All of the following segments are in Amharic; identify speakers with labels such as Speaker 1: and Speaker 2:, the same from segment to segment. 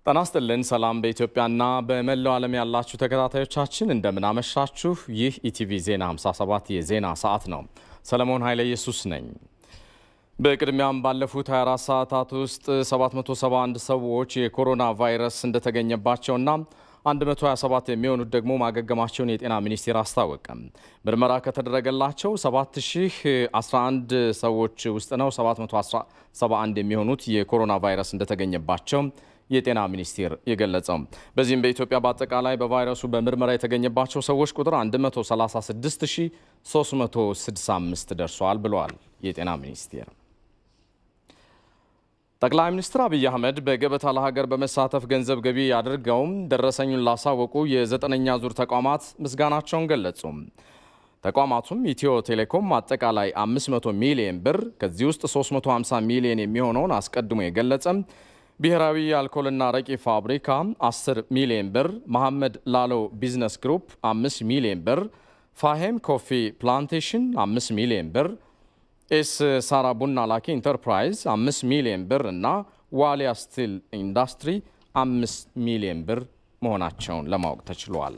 Speaker 1: ጤና ይስጥልን። ሰላም በኢትዮጵያና በመላው ዓለም ያላችሁ ተከታታዮቻችን እንደምን አመሻችሁ። ይህ ኢቲቪ ዜና 57 የዜና ሰዓት ነው። ሰለሞን ኃይለ ኢየሱስ ነኝ። በቅድሚያም ባለፉት 24 ሰዓታት ውስጥ 771 ሰዎች የኮሮና ቫይረስ እንደተገኘባቸውና 127 የሚሆኑት ደግሞ ማገገማቸውን የጤና ሚኒስቴር አስታወቀ። ምርመራ ከተደረገላቸው 7011 ሰዎች ውስጥ ነው 771 የሚሆኑት የኮሮና ቫይረስ እንደተገኘባቸው የጤና ሚኒስቴር የገለጸው። በዚህም በኢትዮጵያ በአጠቃላይ በቫይረሱ በምርመራ የተገኘባቸው ሰዎች ቁጥር 136365 ደርሷል ብለዋል የጤና ሚኒስቴር። ጠቅላይ ሚኒስትር አብይ አህመድ በገበታ ለሀገር በመሳተፍ ገንዘብ ገቢ አድርገውም ደረሰኙን ላሳወቁ የዘጠነኛ ዙር ተቋማት ምስጋናቸውን ገለጹ። ተቋማቱም ኢትዮ ቴሌኮም አጠቃላይ 500 ሚሊዮን ብር ከዚህ ውስጥ 350 ሚሊዮን የሚሆነውን አስቀድሞ የገለጸ ብሔራዊ የአልኮልና አረቂ ፋብሪካ 10 ሚሊዮን ብር፣ መሐመድ ላሎ ቢዝነስ ግሩፕ 5 ሚሊዮን ብር፣ ፋሄም ኮፊ ፕላንቴሽን 5 ሚሊዮን ብር፣ ኤስ ሳራ ቡና ላኪ ኢንተርፕራይዝ 5 ሚሊዮን ብር እና ዋሊያ ስቲል ኢንዱስትሪ 5 ሚሊዮን ብር መሆናቸውን ለማወቅ ተችሏል።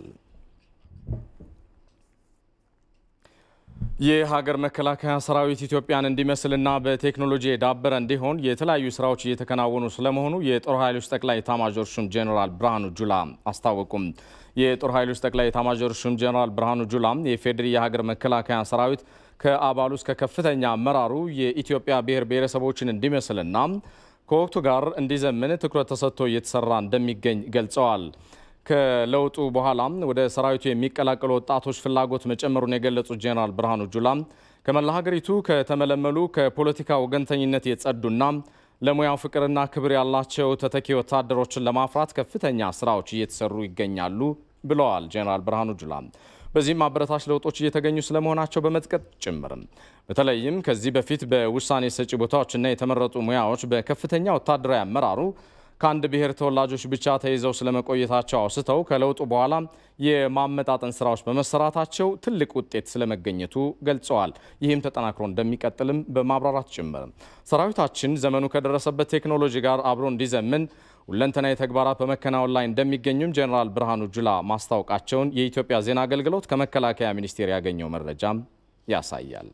Speaker 1: የሀገር መከላከያ ሰራዊት ኢትዮጵያን እንዲመስልና በቴክኖሎጂ የዳበረ እንዲሆን የተለያዩ ስራዎች እየተከናወኑ ስለመሆኑ የጦር ኃይሎች ጠቅላይ ኤታማዦር ሹም ጄኔራል ብርሃኑ ጁላ አስታወቁም። የጦር ኃይሎች ጠቅላይ ኤታማዦር ሹም ጄኔራል ብርሃኑ ጁላ የፌዴሪ የሀገር መከላከያ ሰራዊት ከአባሉ እስከ ከፍተኛ አመራሩ የኢትዮጵያ ብሔር ብሔረሰቦችን እንዲመስልና ከወቅቱ ጋር እንዲዘምን ትኩረት ተሰጥቶ እየተሰራ እንደሚገኝ ገልጸዋል። ከለውጡ በኋላም ወደ ሰራዊቱ የሚቀላቀሉ ወጣቶች ፍላጎት መጨመሩን የገለጹት ጄኔራል ብርሃኑ ጁላ ከመላ ሀገሪቱ ከተመለመሉ ከፖለቲካ ወገንተኝነት የጸዱና ለሙያው ፍቅርና ክብር ያላቸው ተተኪ ወታደሮችን ለማፍራት ከፍተኛ ስራዎች እየተሰሩ ይገኛሉ ብለዋል ጄኔራል ብርሃኑ ጁላ። በዚህም አበረታች ለውጦች እየተገኙ ስለመሆናቸው በመጥቀጥ ጭምርም በተለይም ከዚህ በፊት በውሳኔ ሰጪ ቦታዎችና የተመረጡ ሙያዎች በከፍተኛ ወታደራዊ አመራሩ ከአንድ ብሔር ተወላጆች ብቻ ተይዘው ስለመቆየታቸው አውስተው ከለውጡ በኋላ የማመጣጠን ስራዎች በመሰራታቸው ትልቅ ውጤት ስለመገኘቱ ገልጸዋል። ይህም ተጠናክሮ እንደሚቀጥልም በማብራራት ጭምር ሰራዊታችን ዘመኑ ከደረሰበት ቴክኖሎጂ ጋር አብሮ እንዲዘምን ሁለንተናዊ ተግባራት በመከናወን ላይ እንደሚገኙም ጄኔራል ብርሃኑ ጁላ ማስታወቃቸውን የኢትዮጵያ ዜና አገልግሎት ከመከላከያ ሚኒስቴር ያገኘው መረጃም ያሳያል።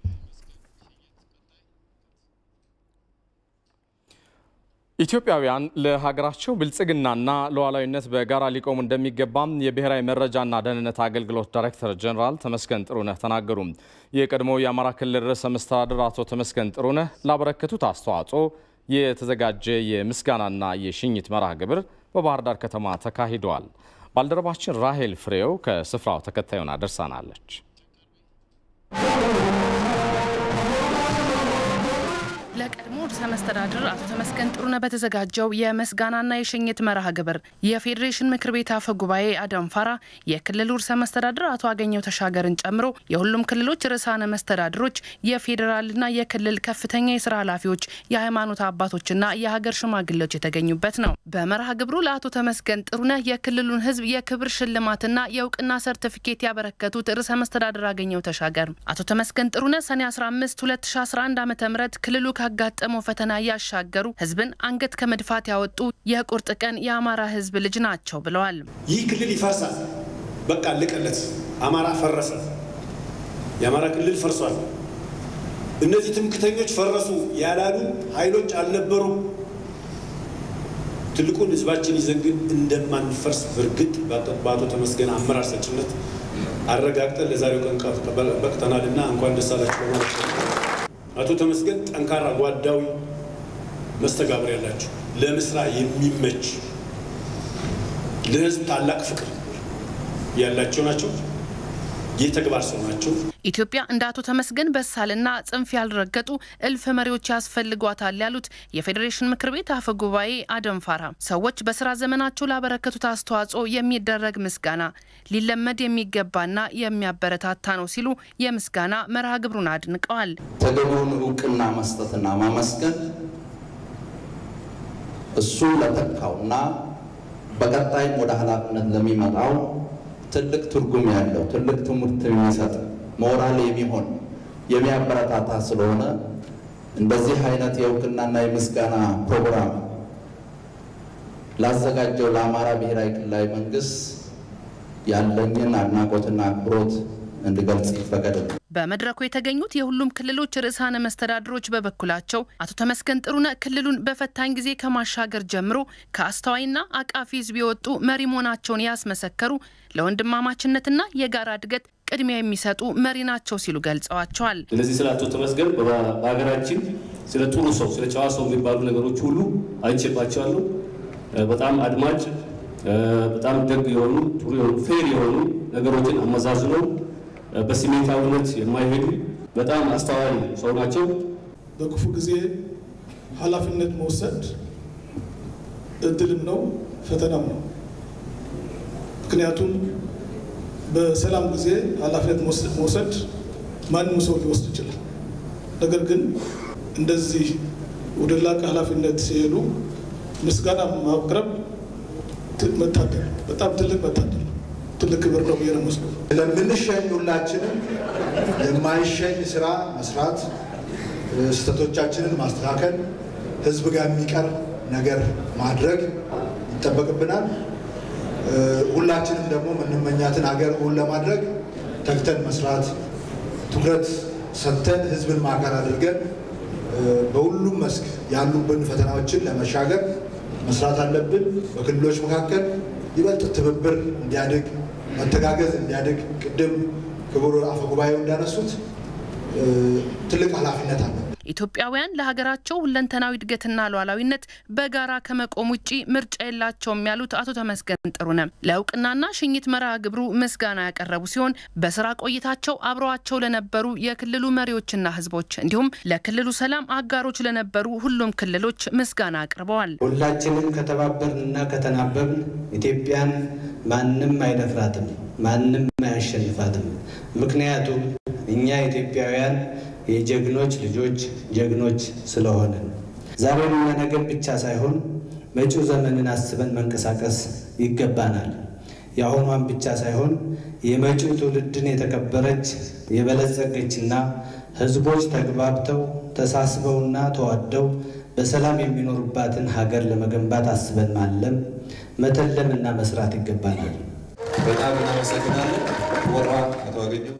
Speaker 1: ኢትዮጵያውያን ለሀገራቸው ብልጽግናና ሉዓላዊነት በጋራ ሊቆሙ እንደሚገባም የብሔራዊ መረጃና ደህንነት አገልግሎት ዳይሬክተር ጀኔራል ተመስገን ጥሩነህ ተናገሩ። የቀድሞው የአማራ ክልል ርዕሰ መስተዳድር አቶ ተመስገን ጥሩነህ ላበረከቱት አስተዋጽኦ የተዘጋጀ የምስጋናና የሽኝት መርሃ ግብር በባህር ዳር ከተማ ተካሂደዋል። ባልደረባችን ራሄል ፍሬው ከስፍራው ተከታዩን አደርሳናለች።
Speaker 2: ለቀድሞ ርዕሰ መስተዳድር አቶ ተመስገን ጥሩነህ በተዘጋጀው የምስጋናና የሽኝት መርሃ ግብር የፌዴሬሽን ምክር ቤት አፈ ጉባኤ አደም ፋራ፣ የክልሉ ርዕሰ መስተዳድር አቶ አገኘው ተሻገርን ጨምሮ የሁሉም ክልሎች ርዕሳነ መስተዳድሮች፣ የፌዴራልና የክልል ከፍተኛ የስራ ኃላፊዎች፣ የሃይማኖት አባቶችና የሀገር ሽማግሌዎች የተገኙበት ነው። በመርሃ ግብሩ ለአቶ ተመስገን ጥሩነህ የክልሉን ሕዝብ የክብር ሽልማትና የእውቅና ሰርቲፊኬት ያበረከቱት ርዕሰ መስተዳድር አገኘው ተሻገር አቶ ተመስገን ጥሩነህ ሰኔ 15 2011 ዓ ም ክልሉ ካጋጠመው ፈተና ያሻገሩ ህዝብን አንገት ከመድፋት ያወጡ የቁርጥ ቀን የአማራ ህዝብ ልጅ ናቸው ብለዋል።
Speaker 3: ይህ ክልል ይፈርሳል፣ በቃ አለቀለት። አማራ ፈረሰ፣ የአማራ ክልል ፈርሷል። እነዚህ ትምክተኞች ፈረሱ ያላሉ ኃይሎች አልነበሩም። ትልቁን ህዝባችን ይዘን ግን እንደማንፈርስ በእርግጥ በአቶ ተመስገን አመራር ሰጭነት አረጋግጠን ለዛሬው ቀን በቅተናልና እንኳን ደስ አላችሁ በማለት አቶ ተመስገን ጠንካራ ጓዳዊ መስተጋብር ያላቸው ለምስራ የሚመች ለህዝብ ታላቅ ፍቅር ያላቸው ናቸው። የተግባር ሰው ናቸው።
Speaker 2: ኢትዮጵያ እንደ አቶ ተመስገን በሳልና ጽንፍ ያልረገጡ እልፍ መሪዎች ያስፈልጓታል ያሉት የፌዴሬሽን ምክር ቤት አፈ ጉባኤ አደም ፋራ ሰዎች በስራ ዘመናቸው ላበረከቱት አስተዋጽኦ የሚደረግ ምስጋና ሊለመድ የሚገባና የሚያበረታታ ነው ሲሉ የምስጋና መርሃ ግብሩን አድንቀዋል።
Speaker 4: ተገቢውን እውቅና መስጠትና ማመስገን እሱ ለተካውና በቀጣይም ወደ ኃላፊነት ለሚመጣው ትልቅ ትርጉም ያለው ትልቅ ትምህርት የሚሰጥ ሞራል የሚሆን የሚያበረታታ ስለሆነ እንደዚህ አይነት የእውቅናና የምስጋና ፕሮግራም ላዘጋጀው ለአማራ ብሔራዊ ክልላዊ መንግስት ያለኝን አድናቆትና አክብሮት እንድገልጽ ይፈቀድልኝ።
Speaker 2: በመድረኩ የተገኙት የሁሉም ክልሎች ርዕሳነ መስተዳድሮች በበኩላቸው አቶ ተመስገን ጥሩነህ ክልሉን በፈታኝ ጊዜ ከማሻገር ጀምሮ ከአስተዋይና አቃፊ ሕዝብ የወጡ መሪ መሆናቸውን ያስመሰከሩ ለወንድማማችነትና የጋራ እድገት ቅድሚያ የሚሰጡ መሪ ናቸው ሲሉ ገልጸዋቸዋል።
Speaker 5: ስለዚህ ስለ አቶ ተመስገን በሀገራችን ስለ ጥሩ ሰው፣ ስለ ጨዋ ሰው የሚባሉ ነገሮች ሁሉ አይቼባቸዋለሁ። በጣም አድማጭ፣ በጣም ደግ የሆኑ ጥሩ የሆኑ ፌር የሆኑ ነገሮችን አመዛዝነው በስሜታዊነት የማይሄዱ በጣም አስተዋይ ሰው ናቸው።
Speaker 6: በክፉ ጊዜ ኃላፊነት መውሰድ እድልም ነው ፈተናም ነው። ምክንያቱም በሰላም ጊዜ ኃላፊነት መውሰድ ማንም ሰው ሊወስድ ይችላል። ነገር ግን እንደዚህ ወደ ላቀ ኃላፊነት ሲሄዱ ምስጋና ማቅረብ መታደል፣ በጣም ትልቅ መታደል ትልቅ ክብር ነው ብዬ ነው የምወስደው።
Speaker 7: ለምንሸኝ ሁላችንም የማይሸኝ ስራ መስራት፣ ስህተቶቻችንን ማስተካከል፣ ህዝብ ጋር የሚቀር ነገር ማድረግ ይጠበቅብናል። ሁላችንም ደግሞ የምንመኛትን ሀገር እውን ለማድረግ ተግተን መስራት፣ ትኩረት ሰጥተን ህዝብን ማዕከል አድርገን በሁሉም መስክ ያሉብን ፈተናዎችን ለመሻገር መስራት አለብን። በክልሎች መካከል ይበልጥ ትብብር እንዲያድግ መተጋገዝ እንዲያድግ ቅድም ክቡር አፈ ጉባኤው እንዳነሱት ትልቅ ኃላፊነት አለ።
Speaker 2: ኢትዮጵያውያን ለሀገራቸው ሁለንተናዊ እድገትና ሉዓላዊነት በጋራ ከመቆም ውጪ ምርጫ የላቸውም ያሉት አቶ ተመስገን ጥሩነህ ለእውቅናና ሽኝት መርሃ ግብሩ ምስጋና ያቀረቡ ሲሆን በስራ ቆይታቸው አብረዋቸው ለነበሩ የክልሉ መሪዎችና ህዝቦች እንዲሁም ለክልሉ ሰላም አጋሮች ለነበሩ ሁሉም ክልሎች ምስጋና አቅርበዋል።
Speaker 8: ሁላችንም ከተባበርንና ከተናበብን ኢትዮጵያን ማንም አይደፍራትም፣ ማንም አያሸንፋትም። ምክንያቱም እኛ ኢትዮጵያውያን የጀግኖች ልጆች ጀግኖች ስለሆንን ዛሬንና ነገን ብቻ ሳይሆን መጪው ዘመንን አስበን መንቀሳቀስ ይገባናል። የአሁኗን ብቻ ሳይሆን የመጪው ትውልድን የተከበረች የበለጸገችና ህዝቦች ተግባብተው ተሳስበውና ተዋደው በሰላም የሚኖሩባትን ሀገር ለመገንባት አስበን ማለም መተለምና መስራት ይገባናል።
Speaker 9: በጣም እናመሰግናለን። ወራ አቶ አገኘው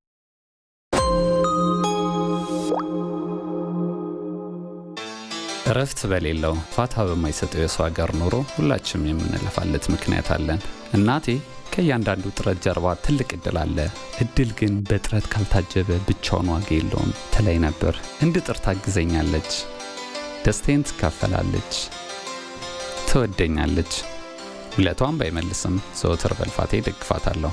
Speaker 10: እረፍት በሌለው ፋታ በማይሰጠው የሰው ሀገር ኑሮ ሁላችንም የምንለፋለት ምክንያት አለን። እናቴ ከእያንዳንዱ ጥረት ጀርባ ትልቅ እድል አለ፣ እድል ግን በጥረት ካልታጀበ ብቻውን ዋጋ የለውም ትለኝ ነበር። እንድጥር ታግዘኛለች፣ ደስታዬን ትካፈላለች፣ ትወደኛለች። ውለቷን ባይመልስም ዘወትር በልፋቴ ደግፋታለሁ።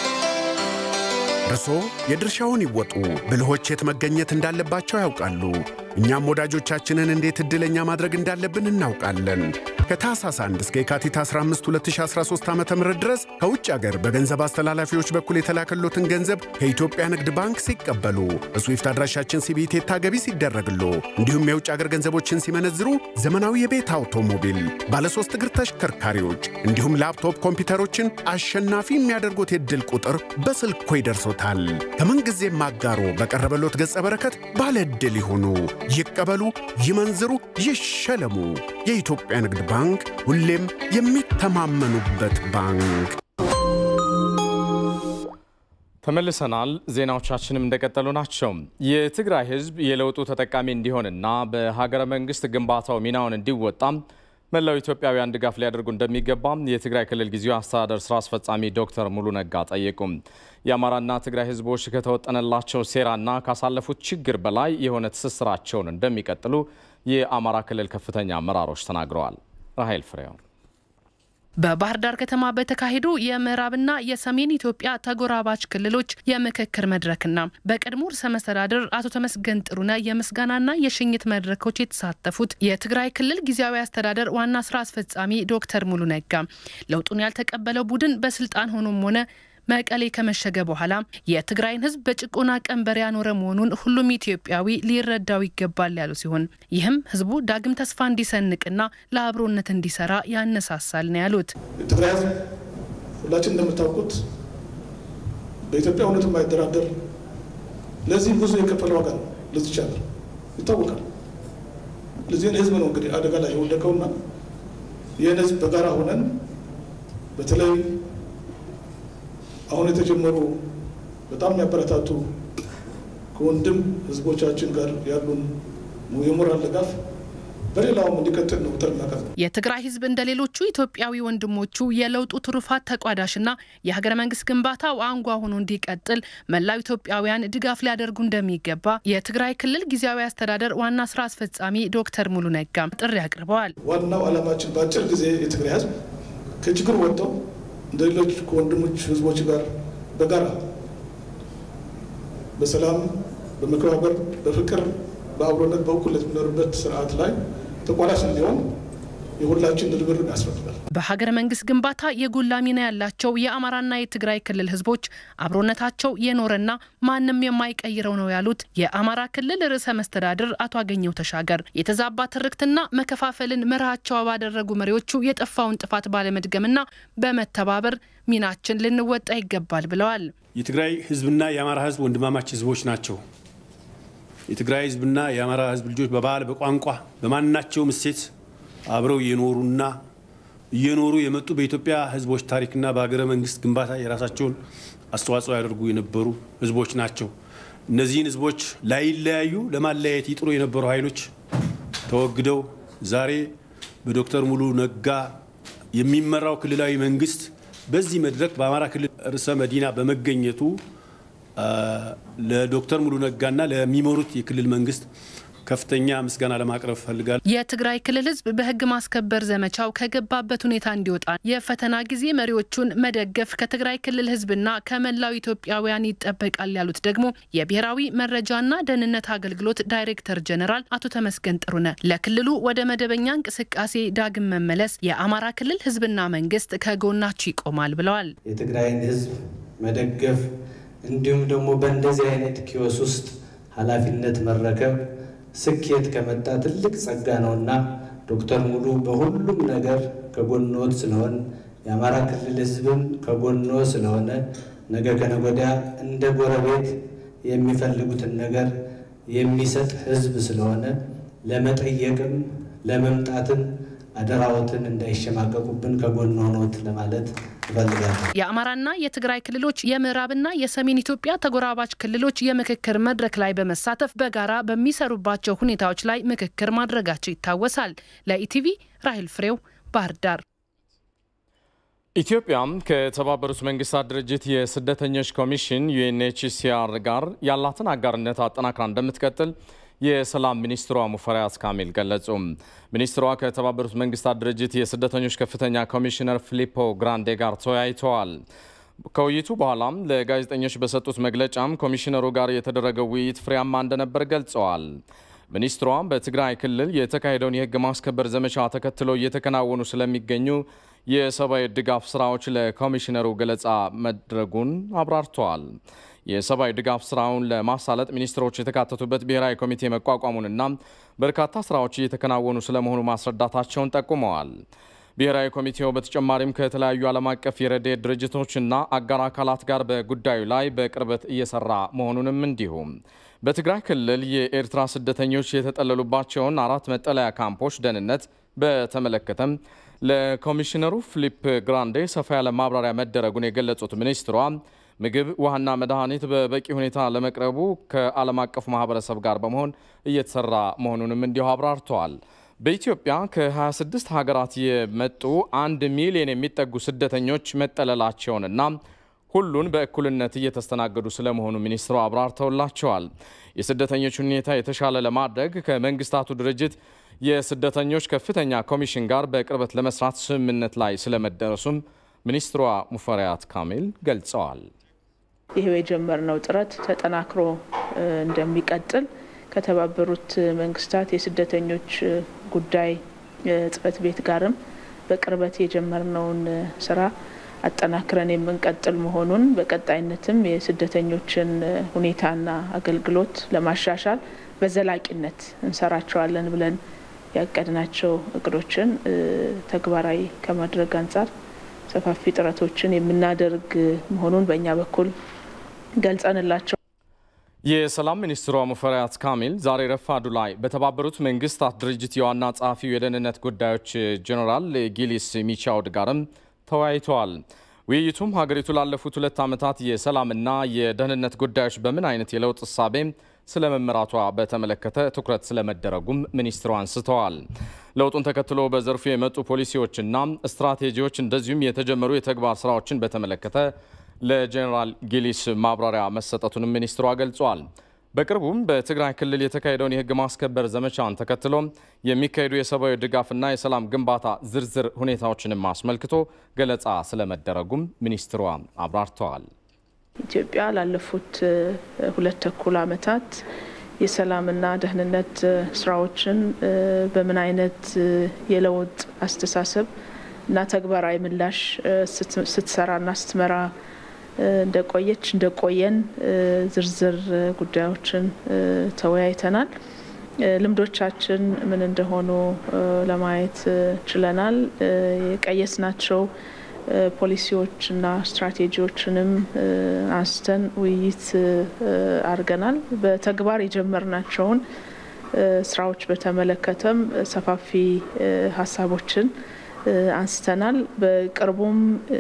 Speaker 11: እርስዎ የድርሻውን ይወጡ። ብልሆች የት መገኘት እንዳለባቸው ያውቃሉ። እኛም ወዳጆቻችንን እንዴት ዕድለኛ ማድረግ እንዳለብን እናውቃለን። ከታህሳስ 1 እስከ የካቲት 15 2013 ዓ ም ድረስ ከውጭ አገር በገንዘብ አስተላላፊዎች በኩል የተላከሎትን ገንዘብ ከኢትዮጵያ ንግድ ባንክ ሲቀበሉ በስዊፍት አድራሻችን ሲቢቴታ ገቢ ሲደረግሎ እንዲሁም የውጭ አገር ገንዘቦችን ሲመነዝሩ ዘመናዊ የቤት አውቶሞቢል፣ ባለሶስት እግር ተሽከርካሪዎች እንዲሁም ላፕቶፕ ኮምፒውተሮችን አሸናፊ የሚያደርጉት የዕድል ቁጥር በስልኮ ይደርሶታል። ከምንጊዜም አጋሮ በቀረበሎት ገጸ በረከት ባለ ዕድል ይሁኑ። ይቀበሉ፣ ይመንዝሩ፣ ይሸለሙ። የኢትዮጵያ ንግድ ባንክ ሁሌም የሚተማመኑበት ባንክ።
Speaker 1: ተመልሰናል። ዜናዎቻችንም እንደቀጠሉ ናቸው። የትግራይ ሕዝብ የለውጡ ተጠቃሚ እንዲሆንና በሀገረ መንግስት ግንባታው ሚናውን እንዲወጣም መላው ኢትዮጵያውያን ድጋፍ ሊያደርጉ እንደሚገባም የትግራይ ክልል ጊዜያዊ አስተዳደር ስራ አስፈጻሚ ዶክተር ሙሉ ነጋ ጠየቁም። የአማራና ትግራይ ህዝቦች ከተወጠነላቸው ሴራና ካሳለፉት ችግር በላይ የሆነ ትስስራቸውን እንደሚቀጥሉ የአማራ ክልል ከፍተኛ አመራሮች ተናግረዋል። ራሄል ፍሬው
Speaker 2: በባህር ዳር ከተማ በተካሄዱ የምዕራብና የሰሜን ኢትዮጵያ ተጎራባች ክልሎች የምክክር መድረክና በቀድሞ ርዕሰ መስተዳድር አቶ ተመስገን ጥሩነህ የምስጋናና የሽኝት መድረኮች የተሳተፉት የትግራይ ክልል ጊዜያዊ አስተዳደር ዋና ስራ አስፈጻሚ ዶክተር ሙሉ ነጋ ለውጡን ያልተቀበለው ቡድን በስልጣን ሆኖም ሆነ መቀሌ ከመሸገ በኋላ የትግራይን ህዝብ በጭቆና ቀንበር ያኖረ መሆኑን ሁሉም ኢትዮጵያዊ ሊረዳው ይገባል ያሉ ሲሆን ይህም ህዝቡ ዳግም ተስፋ እንዲሰንቅና ለአብሮነት እንዲሰራ ያነሳሳል ነው ያሉት።
Speaker 6: የትግራይ ህዝብ ሁላችን እንደምታውቁት በኢትዮጵያ እውነት የማይደራደር ለዚህም ብዙ የከፈለ ዋጋ ነው። ለዚች ሀገር ይታወቃል። ለዚህን ህዝብ ነው እንግዲህ አደጋ ላይ የወደቀውና ይህን ህዝብ በጋራ ሆነን በተለይ አሁን የተጀመሩ በጣም የሚያበረታቱ ከወንድም ህዝቦቻችን ጋር ያሉን የሞራል ድጋፍ በሌላውም እንዲቀጥል ነው ጥሪ እናቀርበው።
Speaker 2: የትግራይ ህዝብ እንደ ሌሎቹ ኢትዮጵያዊ ወንድሞቹ የለውጡ ትሩፋት ተቋዳሽና የሀገረ መንግስት ግንባታው አንጓ ሆኖ እንዲቀጥል መላው ኢትዮጵያውያን ድጋፍ ሊያደርጉ እንደሚገባ የትግራይ ክልል ጊዜያዊ አስተዳደር ዋና ስራ አስፈጻሚ ዶክተር ሙሉ ነጋም ጥሪ አቅርበዋል።
Speaker 6: ዋናው ዓላማችን በአጭር ጊዜ የትግራይ ህዝብ ከችግር ወጥተው እንደ ሌሎች ከወንድሞች ህዝቦች ጋር በጋራ በሰላም በመከባበር በፍቅር በአብሮነት በእኩልነት የሚኖርበት ስርዓት ላይ ተቋዳሽ እንዲሆን የሁላችን ርብርብ ያስፈልጋል።
Speaker 2: በሀገረ መንግስት ግንባታ የጎላ ሚና ያላቸው የአማራና የትግራይ ክልል ህዝቦች አብሮነታቸው የኖረና ማንም የማይቀይረው ነው ያሉት የአማራ ክልል ርዕሰ መስተዳድር አቶ አገኘው ተሻገር የተዛባ ትርክትና መከፋፈልን መርሃቸው ባደረጉ መሪዎቹ የጠፋውን ጥፋት ባለመድገምና በመተባበር ሚናችን ልንወጣ ይገባል ብለዋል።
Speaker 3: የትግራይ ህዝብና የአማራ ህዝብ ወንድማማች ህዝቦች ናቸው። የትግራይ ህዝብና የአማራ ህዝብ ልጆች በባህል፣ በቋንቋ፣ በማናቸውም እሴት አብረው የኖሩና እየኖሩ የመጡ በኢትዮጵያ ህዝቦች ታሪክና በሀገረ መንግስት ግንባታ የራሳቸውን አስተዋጽኦ ያደርጉ የነበሩ ህዝቦች ናቸው። እነዚህን ህዝቦች ላይለያዩ ለማለያየት ይጥሩ የነበሩ ኃይሎች ተወግደው ዛሬ በዶክተር ሙሉ ነጋ የሚመራው ክልላዊ መንግስት በዚህ መድረክ በአማራ ክልል ርዕሰ መዲና በመገኘቱ ለዶክተር ሙሉ ነጋና ለሚመሩት የክልል መንግስት ከፍተኛ ምስጋና ለማቅረብ ፈልጋል።
Speaker 2: የትግራይ ክልል ህዝብ በህግ ማስከበር ዘመቻው ከገባበት ሁኔታ እንዲወጣ የፈተና ጊዜ መሪዎቹን መደገፍ ከትግራይ ክልል ህዝብና ከመላው ኢትዮጵያውያን ይጠበቃል ያሉት ደግሞ የብሔራዊ መረጃና ደህንነት አገልግሎት ዳይሬክተር ጀኔራል አቶ ተመስገን ጥሩነህ ለክልሉ ወደ መደበኛ እንቅስቃሴ ዳግም መመለስ የአማራ ክልል ህዝብና መንግስት ከጎናችሁ ይቆማል ብለዋል።
Speaker 8: የትግራይን ህዝብ መደገፍ እንዲሁም ደግሞ በእንደዚህ አይነት ኪዮስ ውስጥ ኃላፊነት መረከብ ስኬት ከመጣ ትልቅ ጸጋ ነውና ዶክተር ሙሉ በሁሉም ነገር ከጎኖት ስለሆን የአማራ ክልል ህዝብም ከጎኖ ስለሆነ ነገ ከነገ ወዲያ እንደ ጎረቤት የሚፈልጉትን ነገር የሚሰጥ ህዝብ ስለሆነ ለመጠየቅም ለመምጣትም አደራዎትን እንዳይሸማቀቁብን ከጎን ሆኖት ለማለት እፈልጋለሁ።
Speaker 2: የአማራና የትግራይ ክልሎች የምዕራብና የሰሜን ኢትዮጵያ ተጎራባች ክልሎች የምክክር መድረክ ላይ በመሳተፍ በጋራ በሚሰሩባቸው ሁኔታዎች ላይ ምክክር ማድረጋቸው ይታወሳል። ለኢቲቪ ራሄል ፍሬው ባህር ዳር።
Speaker 1: ኢትዮጵያም ከተባበሩት መንግስታት ድርጅት የስደተኞች ኮሚሽን ዩኤንኤችሲአር ጋር ያላትን አጋርነት አጠናክራ እንደምትቀጥል የሰላም ሚኒስትሯ ሙፈሪያት ካሚል ገለጹ። ሚኒስትሯ ከተባበሩት መንግስታት ድርጅት የስደተኞች ከፍተኛ ኮሚሽነር ፊሊፖ ግራንዴ ጋር ተወያይተዋል። ከውይይቱ በኋላም ለጋዜጠኞች በሰጡት መግለጫም ኮሚሽነሩ ጋር የተደረገው ውይይት ፍሬያማ እንደነበር ገልጸዋል። ሚኒስትሯ በትግራይ ክልል የተካሄደውን የህግ ማስከበር ዘመቻ ተከትሎ እየተከናወኑ ስለሚገኙ የሰብአዊ ድጋፍ ስራዎች ለኮሚሽነሩ ገለጻ መድረጉን አብራርተዋል። የሰብአዊ ድጋፍ ስራውን ለማሳለጥ ሚኒስትሮች የተካተቱበት ብሔራዊ ኮሚቴ መቋቋሙንና በርካታ ስራዎች እየተከናወኑ ስለመሆኑ ማስረዳታቸውን ጠቁመዋል። ብሔራዊ ኮሚቴው በተጨማሪም ከተለያዩ ዓለም አቀፍ የረድኤት ድርጅቶችና አጋር አካላት ጋር በጉዳዩ ላይ በቅርበት እየሰራ መሆኑንም እንዲሁም በትግራይ ክልል የኤርትራ ስደተኞች የተጠለሉባቸውን አራት መጠለያ ካምፖች ደህንነት በተመለከተም ለኮሚሽነሩ ፊሊፕ ግራንዴ ሰፋ ያለ ማብራሪያ መደረጉን የገለጹት ሚኒስትሯ ምግብ፣ ውሃና መድኃኒት በበቂ ሁኔታ ለመቅረቡ ከዓለም አቀፉ ማህበረሰብ ጋር በመሆን እየተሰራ መሆኑንም እንዲሁ አብራርተዋል። በኢትዮጵያ ከ26 ሀገራት የመጡ አንድ ሚሊዮን የሚጠጉ ስደተኞች መጠለላቸውንና ሁሉን በእኩልነት እየተስተናገዱ ስለመሆኑ ሚኒስትሩ አብራርተውላቸዋል። የስደተኞች ሁኔታ የተሻለ ለማድረግ ከመንግስታቱ ድርጅት የስደተኞች ከፍተኛ ኮሚሽን ጋር በቅርበት ለመስራት ስምምነት ላይ ስለመደረሱም ሚኒስትሯ ሙፈሪያት ካሚል ገልጸዋል።
Speaker 12: ይሄው የጀመርነው ጥረት ተጠናክሮ እንደሚቀጥል ከተባበሩት መንግስታት የስደተኞች ጉዳይ ጽህፈት ቤት ጋርም በቅርበት የጀመርነውን ስራ አጠናክረን የምንቀጥል መሆኑን በቀጣይነትም የስደተኞችን ሁኔታና አገልግሎት ለማሻሻል በዘላቂነት እንሰራቸዋለን ብለን ያቀድናቸው እቅዶችን ተግባራዊ ከማድረግ አንጻር ሰፋፊ ጥረቶችን የምናደርግ መሆኑን በእኛ በኩል ገልጸንላቸው
Speaker 1: የሰላም ሚኒስትሯ ሙፈሪያት ካሚል ዛሬ ረፋዱ ላይ በተባበሩት መንግስታት ድርጅት የዋና ጸሐፊው የደህንነት ጉዳዮች ጀኔራል ጊሊስ ሚቻውድ ጋርም ተወያይተዋል። ውይይቱም ሀገሪቱ ላለፉት ሁለት ዓመታት የሰላምና የደህንነት ጉዳዮች በምን አይነት የለውጥ እሳቤ ስለ መመራቷ በተመለከተ ትኩረት ስለመደረጉም ሚኒስትሩ አንስተዋል። ለውጡን ተከትሎ በዘርፉ የመጡ ፖሊሲዎችና ስትራቴጂዎች እንደዚሁም የተጀመሩ የተግባር ስራዎችን በተመለከተ ለጀኔራል ጊሊስ ማብራሪያ መሰጠቱንም ሚኒስትሯ ገልጿል። በቅርቡም በትግራይ ክልል የተካሄደውን የህግ ማስከበር ዘመቻን ተከትሎ የሚካሄዱ የሰብአዊ ድጋፍና የሰላም ግንባታ ዝርዝር ሁኔታዎችንም አስመልክቶ ገለጻ ስለመደረጉም ሚኒስትሯ አብራርተዋል።
Speaker 12: ኢትዮጵያ ላለፉት ሁለት ተኩል ዓመታት የሰላምና ደህንነት ስራዎችን በምን አይነት የለውጥ አስተሳሰብ እና ተግባራዊ ምላሽ ስትሰራና ስትመራ እንደቆየች እንደቆየን ዝርዝር ጉዳዮችን ተወያይተናል። ልምዶቻችን ምን እንደሆኑ ለማየት ችለናል። የቀየስናቸው ፖሊሲዎችና ስትራቴጂዎችንም አንስተን ውይይት አድርገናል። በተግባር የጀመርናቸውን ስራዎች በተመለከተም ሰፋፊ ሀሳቦችን አንስተናል። በቅርቡም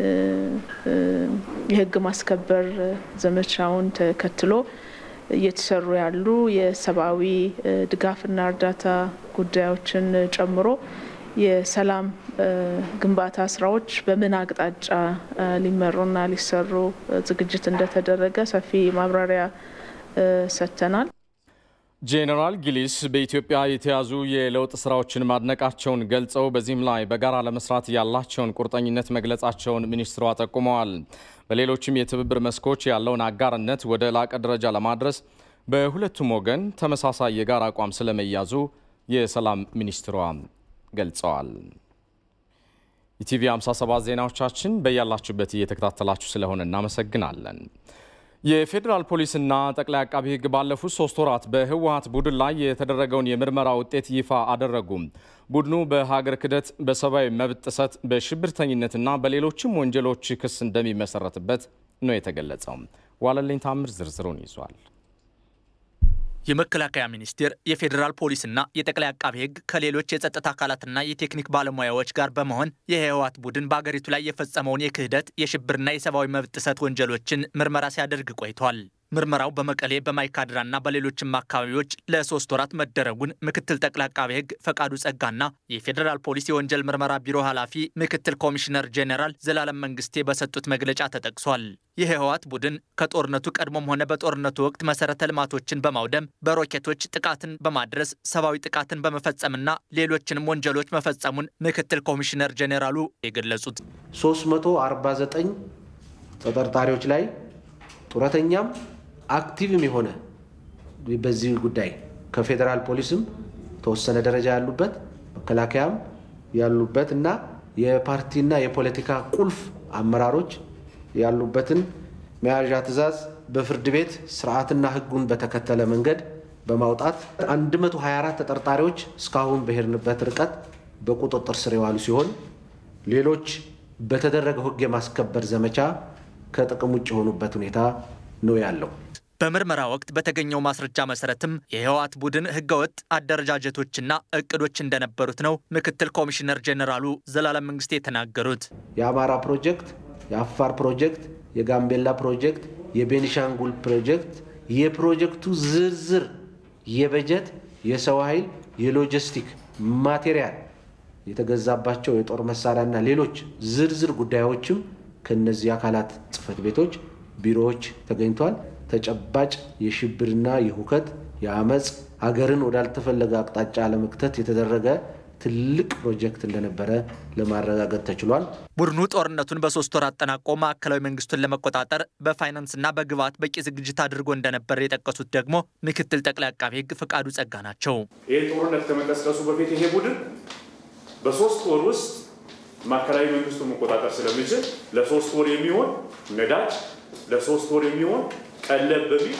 Speaker 12: የህግ ማስከበር ዘመቻውን ተከትሎ እየተሰሩ ያሉ የሰብአዊ ድጋፍና እርዳታ ጉዳዮችን ጨምሮ የሰላም ግንባታ ስራዎች በምን አቅጣጫ ሊመሩና ሊሰሩ ዝግጅት እንደተደረገ ሰፊ ማብራሪያ ሰጥተናል።
Speaker 1: ጄኔራል ጊሊስ በኢትዮጵያ የተያዙ የለውጥ ስራዎችን ማድነቃቸውን ገልጸው በዚህም ላይ በጋራ ለመስራት ያላቸውን ቁርጠኝነት መግለጻቸውን ሚኒስትሯ ጠቁመዋል። በሌሎችም የትብብር መስኮች ያለውን አጋርነት ወደ ላቀ ደረጃ ለማድረስ በሁለቱም ወገን ተመሳሳይ የጋራ አቋም ስለመያዙ የሰላም ሚኒስትሯ ገልጸዋል። ኢቲቪ 57 ዜናዎቻችን በያላችሁበት እየተከታተላችሁ ስለሆነ እናመሰግናለን። የፌዴራል ፖሊስና ጠቅላይ አቃቢ ሕግ ባለፉት ሶስት ወራት በህወሀት ቡድን ላይ የተደረገውን የምርመራ ውጤት ይፋ አደረጉም። ቡድኑ በሀገር ክህደት፣ በሰብአዊ መብት ጥሰት፣ በሽብርተኝነትና በሌሎችም ወንጀሎች ክስ እንደሚመሰረትበት ነው የተገለጸው። ዋለልኝ ታምር ዝርዝሩን ይዟል።
Speaker 13: የመከላከያ ሚኒስቴር የፌዴራል ፖሊስና የጠቅላይ አቃቤ ሕግ ከሌሎች የጸጥታ አካላትና የቴክኒክ ባለሙያዎች ጋር በመሆን የህወሓት ቡድን በአገሪቱ ላይ የፈጸመውን የክህደት የሽብርና የሰብአዊ መብት ጥሰት ወንጀሎችን ምርመራ ሲያደርግ ቆይቷል። ምርመራው በመቀሌ በማይካድራና በሌሎችም አካባቢዎች ለሶስት ወራት መደረጉን ምክትል ጠቅላይ አቃቤ ሕግ ፈቃዱ ጸጋና የፌዴራል ፖሊስ የወንጀል ምርመራ ቢሮ ኃላፊ ምክትል ኮሚሽነር ጄኔራል ዘላለም መንግስቴ በሰጡት መግለጫ ተጠቅሷል። የህወሓት ቡድን ከጦርነቱ ቀድሞም ሆነ በጦርነቱ ወቅት መሰረተ ልማቶችን በማውደም በሮኬቶች ጥቃትን በማድረስ ሰብአዊ ጥቃትን በመፈጸምና ሌሎችንም ወንጀሎች መፈጸሙን ምክትል ኮሚሽነር ጄኔራሉ የገለጹት
Speaker 14: 349 ተጠርጣሪዎች ላይ ጡረተኛም አክቲቭም የሆነ በዚህ ጉዳይ ከፌዴራል ፖሊስም ተወሰነ ደረጃ ያሉበት መከላከያም ያሉበት እና የፓርቲና የፖለቲካ ቁልፍ አመራሮች ያሉበትን መያዣ ትዕዛዝ በፍርድ ቤት ስርዓትና ህጉን በተከተለ መንገድ በማውጣት 124 ተጠርጣሪዎች እስካሁን በሄድንበት ርቀት በቁጥጥር ስር የዋሉ ሲሆን ሌሎች በተደረገው ህግ የማስከበር ዘመቻ ከጥቅም ውጭ የሆኑበት ሁኔታ ነው ያለው።
Speaker 13: በምርመራ ወቅት በተገኘው ማስረጃ መሰረትም የህወሓት ቡድን ህገወጥ አደረጃጀቶችና እቅዶች እንደነበሩት ነው ምክትል ኮሚሽነር ጄኔራሉ ዘላለም መንግስቴ የተናገሩት።
Speaker 14: የአማራ ፕሮጀክት፣ የአፋር ፕሮጀክት፣ የጋምቤላ ፕሮጀክት፣ የቤኒሻንጉል ፕሮጀክት የፕሮጀክቱ ዝርዝር የበጀት፣ የሰው ኃይል፣ የሎጂስቲክ ማቴሪያል የተገዛባቸው የጦር መሳሪያና ሌሎች ዝርዝር ጉዳዮችም ከነዚህ አካላት ጽህፈት ቤቶች፣ ቢሮዎች ተገኝቷል። ተጨባጭ የሽብርና የሁከት የአመፅ ሀገርን ወዳልተፈለገ አቅጣጫ ለመክተት የተደረገ ትልቅ ፕሮጀክት እንደነበረ ለማረጋገጥ ተችሏል።
Speaker 13: ቡድኑ ጦርነቱን በሶስት ወር አጠናቆ ማዕከላዊ መንግስቱን ለመቆጣጠር በፋይናንስና በግብዓት በቂ ዝግጅት አድርጎ እንደነበር የጠቀሱት ደግሞ ምክትል ጠቅላይ አቃቤ ሕግ ፈቃዱ ጸጋ ናቸው።
Speaker 15: ይህ ጦርነት ከመቀስቀሱ በፊት ይሄ ቡድን በሶስት ወር ውስጥ ማዕከላዊ መንግስቱን መቆጣጠር ስለሚችል ለሶስት ወር የሚሆን ነዳጅ፣ ለሶስት ወር የሚሆን ቀለብ በሚል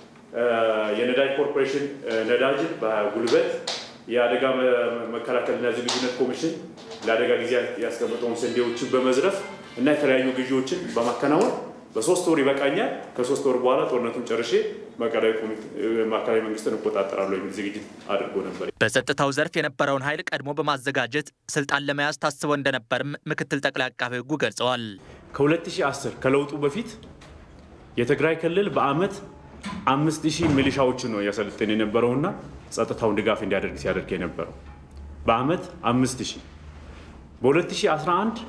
Speaker 15: የነዳጅ ኮርፖሬሽን ነዳጅን በጉልበት የአደጋ መከላከልና ዝግጁነት ኮሚሽን ለአደጋ ጊዜ ያስቀመጠውን ስንዴዎችን በመዝረፍ እና የተለያዩ ግዢዎችን በማከናወን በሶስት ወር ይበቃኛል፣ ከሶስት ወር በኋላ ጦርነቱን ጨርሼ ማዕከላዊ መንግስትን እቆጣጠራለሁ የሚል ዝግጅት አድርጎ ነበር።
Speaker 13: በጸጥታው ዘርፍ የነበረውን ኃይል ቀድሞ በማዘጋጀት ስልጣን ለመያዝ ታስቦ እንደነበርም ምክትል ጠቅላይ አቃቤ ሕጉ ገልጸዋል።
Speaker 15: ከ2010 ከለውጡ በፊት የትግራይ ክልል በአመት አምስት ሺህ ሚሊሻዎችን ነው እያሰለጠን የነበረውና ጸጥታውን ድጋፍ እንዲያደርግ ሲያደርግ የነበረው በአመት አምስት ሺህ በ2011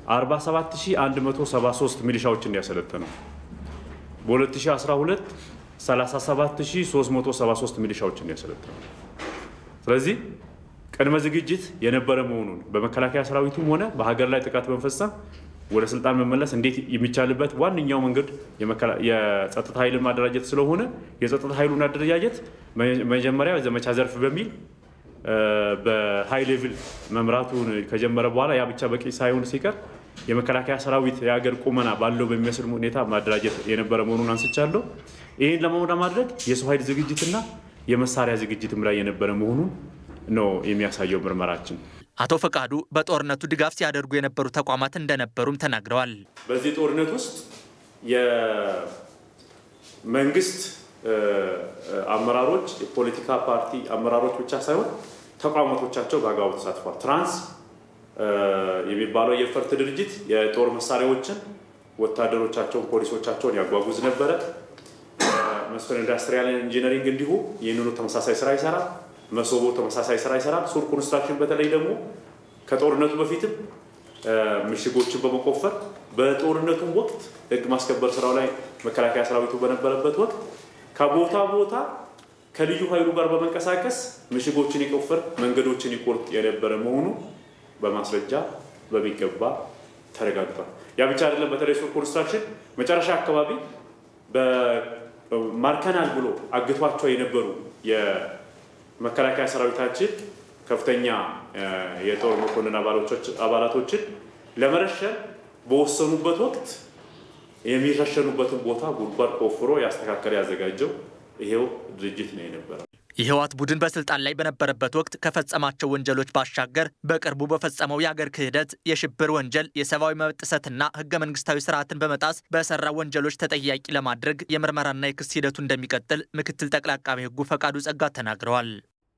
Speaker 15: 47173 ሚሊሻዎችን እንዲያሰለጠነው በ2012 37373 ሚሊሻዎችን እንዲያሰለጥነው። ስለዚህ ቅድመ ዝግጅት የነበረ መሆኑን በመከላከያ ሰራዊቱም ሆነ በሀገር ላይ ጥቃት በመፈጸም ወደ ስልጣን መመለስ እንዴት የሚቻልበት ዋነኛው መንገድ የጸጥታ ኃይልን ማደራጀት ስለሆነ የጸጥታ ኃይሉን አደረጃጀት መጀመሪያ ዘመቻ ዘርፍ በሚል በሃይ ሌቭል መምራቱን ከጀመረ በኋላ ያ ብቻ በቂ ሳይሆን ሲቀር የመከላከያ ሰራዊት የሀገር ቁመና ባለው በሚመስል ሁኔታ ማደራጀት የነበረ መሆኑን አንስቻለሁ። ይህን ለማድረግ የሰው ኃይል ዝግጅትና የመሳሪያ ዝግጅትም ላይ የነበረ መሆኑን ነው የሚያሳየው ምርመራችን።
Speaker 13: አቶ ፈቃዱ በጦርነቱ ድጋፍ ሲያደርጉ የነበሩ ተቋማት እንደነበሩም ተናግረዋል።
Speaker 15: በዚህ ጦርነት ውስጥ የመንግስት አመራሮች፣ የፖለቲካ ፓርቲ አመራሮች ብቻ ሳይሆን ተቋማቶቻቸው በአግባቡ ተሳትፏል። ትራንስ የሚባለው የፈርት ድርጅት የጦር መሳሪያዎችን ወታደሮቻቸውን፣ ፖሊሶቻቸውን ያጓጉዝ ነበረ። መስፍን ኢንዱስትሪያል ኢንጂነሪንግ እንዲሁ ይህንኑ ተመሳሳይ ስራ ይሰራል። መሶቦ ተመሳሳይ ስራ ይሰራል። ሱር ኮንስትራክሽን በተለይ ደግሞ ከጦርነቱ በፊትም ምሽጎችን በመቆፈር በጦርነቱም ወቅት ህግ ማስከበር ስራው ላይ መከላከያ ሰራዊቱ በነበረበት ወቅት ከቦታ ቦታ ከልዩ ኃይሉ ጋር በመንቀሳቀስ ምሽጎችን ይቆፍር፣ መንገዶችን ይቆርጥ የነበረ መሆኑ በማስረጃ በሚገባ ተረጋግጧል። ያ ብቻ አይደለም። በተለይ ሱር ኮንስትራክሽን መጨረሻ አካባቢ ማርከናል ብሎ አግቷቸው የነበሩ የመከላከያ ሰራዊታችን ከፍተኛ የጦር መኮንን አባላቶችን ለመረሸን በወሰኑበት ወቅት የሚረሸኑበትን ቦታ ጉድጓድ ቆፍሮ ያስተካከለ ያዘጋጀው ይሄው ድርጅት ነው የነበረው።
Speaker 13: የህወሓት ቡድን በስልጣን ላይ በነበረበት ወቅት ከፈጸማቸው ወንጀሎች ባሻገር በቅርቡ በፈጸመው የአገር ክህደት፣ የሽብር ወንጀል፣ የሰብአዊ መብት ጥሰትና ህገ መንግስታዊ ስርዓትን በመጣስ በሰራ ወንጀሎች ተጠያቂ ለማድረግ የምርመራና የክስ ሂደቱ እንደሚቀጥል ምክትል ጠቅላይ አቃቤ ህጉ ፈቃዱ ጸጋ ተናግረዋል።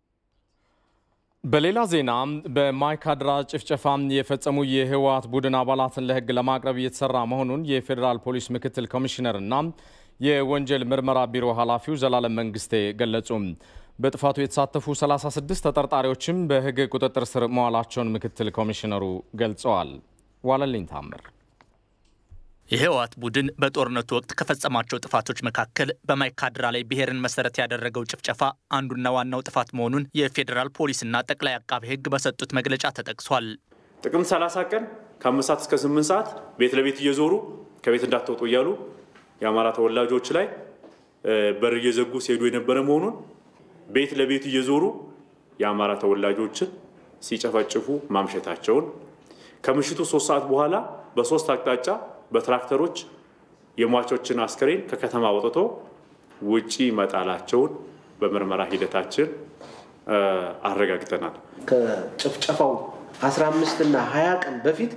Speaker 1: በሌላ ዜና በማይካድራ ጭፍጨፋ የፈጸሙ የህወሓት ቡድን አባላትን ለህግ ለማቅረብ እየተሰራ መሆኑን የፌዴራል ፖሊስ ምክትል ኮሚሽነርና የወንጀል ምርመራ ቢሮ ኃላፊው ዘላለም መንግስቴ ገለጹ። በጥፋቱ የተሳተፉ 36 ተጠርጣሪዎችም በህግ ቁጥጥር ስር መዋላቸውን ምክትል ኮሚሽነሩ ገልጸዋል። ዋለልኝ ታምር
Speaker 13: የህወሓት ቡድን በጦርነቱ ወቅት ከፈጸማቸው ጥፋቶች መካከል በማይካድራ ላይ ብሔርን መሰረት ያደረገው ጭፍጨፋ አንዱና ዋናው ጥፋት መሆኑን የፌዴራል ፖሊስና ጠቅላይ አቃቤ ህግ በሰጡት መግለጫ ተጠቅሷል።
Speaker 15: ጥቅምት 30 ቀን ከአምስት ሰዓት እስከ 8 ሰዓት ቤት ለቤት እየዞሩ ከቤት እንዳትወጡ እያሉ የአማራ ተወላጆች ላይ በር እየዘጉ ሲሄዱ የነበረ መሆኑን ቤት ለቤት እየዞሩ የአማራ ተወላጆችን ሲጨፈጭፉ ማምሸታቸውን ከምሽቱ ሶስት ሰዓት በኋላ በሶስት አቅጣጫ በትራክተሮች የሟቾችን አስከሬን ከከተማ ወጥቶ ውጪ መጣላቸውን በምርመራ ሂደታችን አረጋግጠናል።
Speaker 14: ከጭፍጨፋው 15 እና 20 ቀን በፊት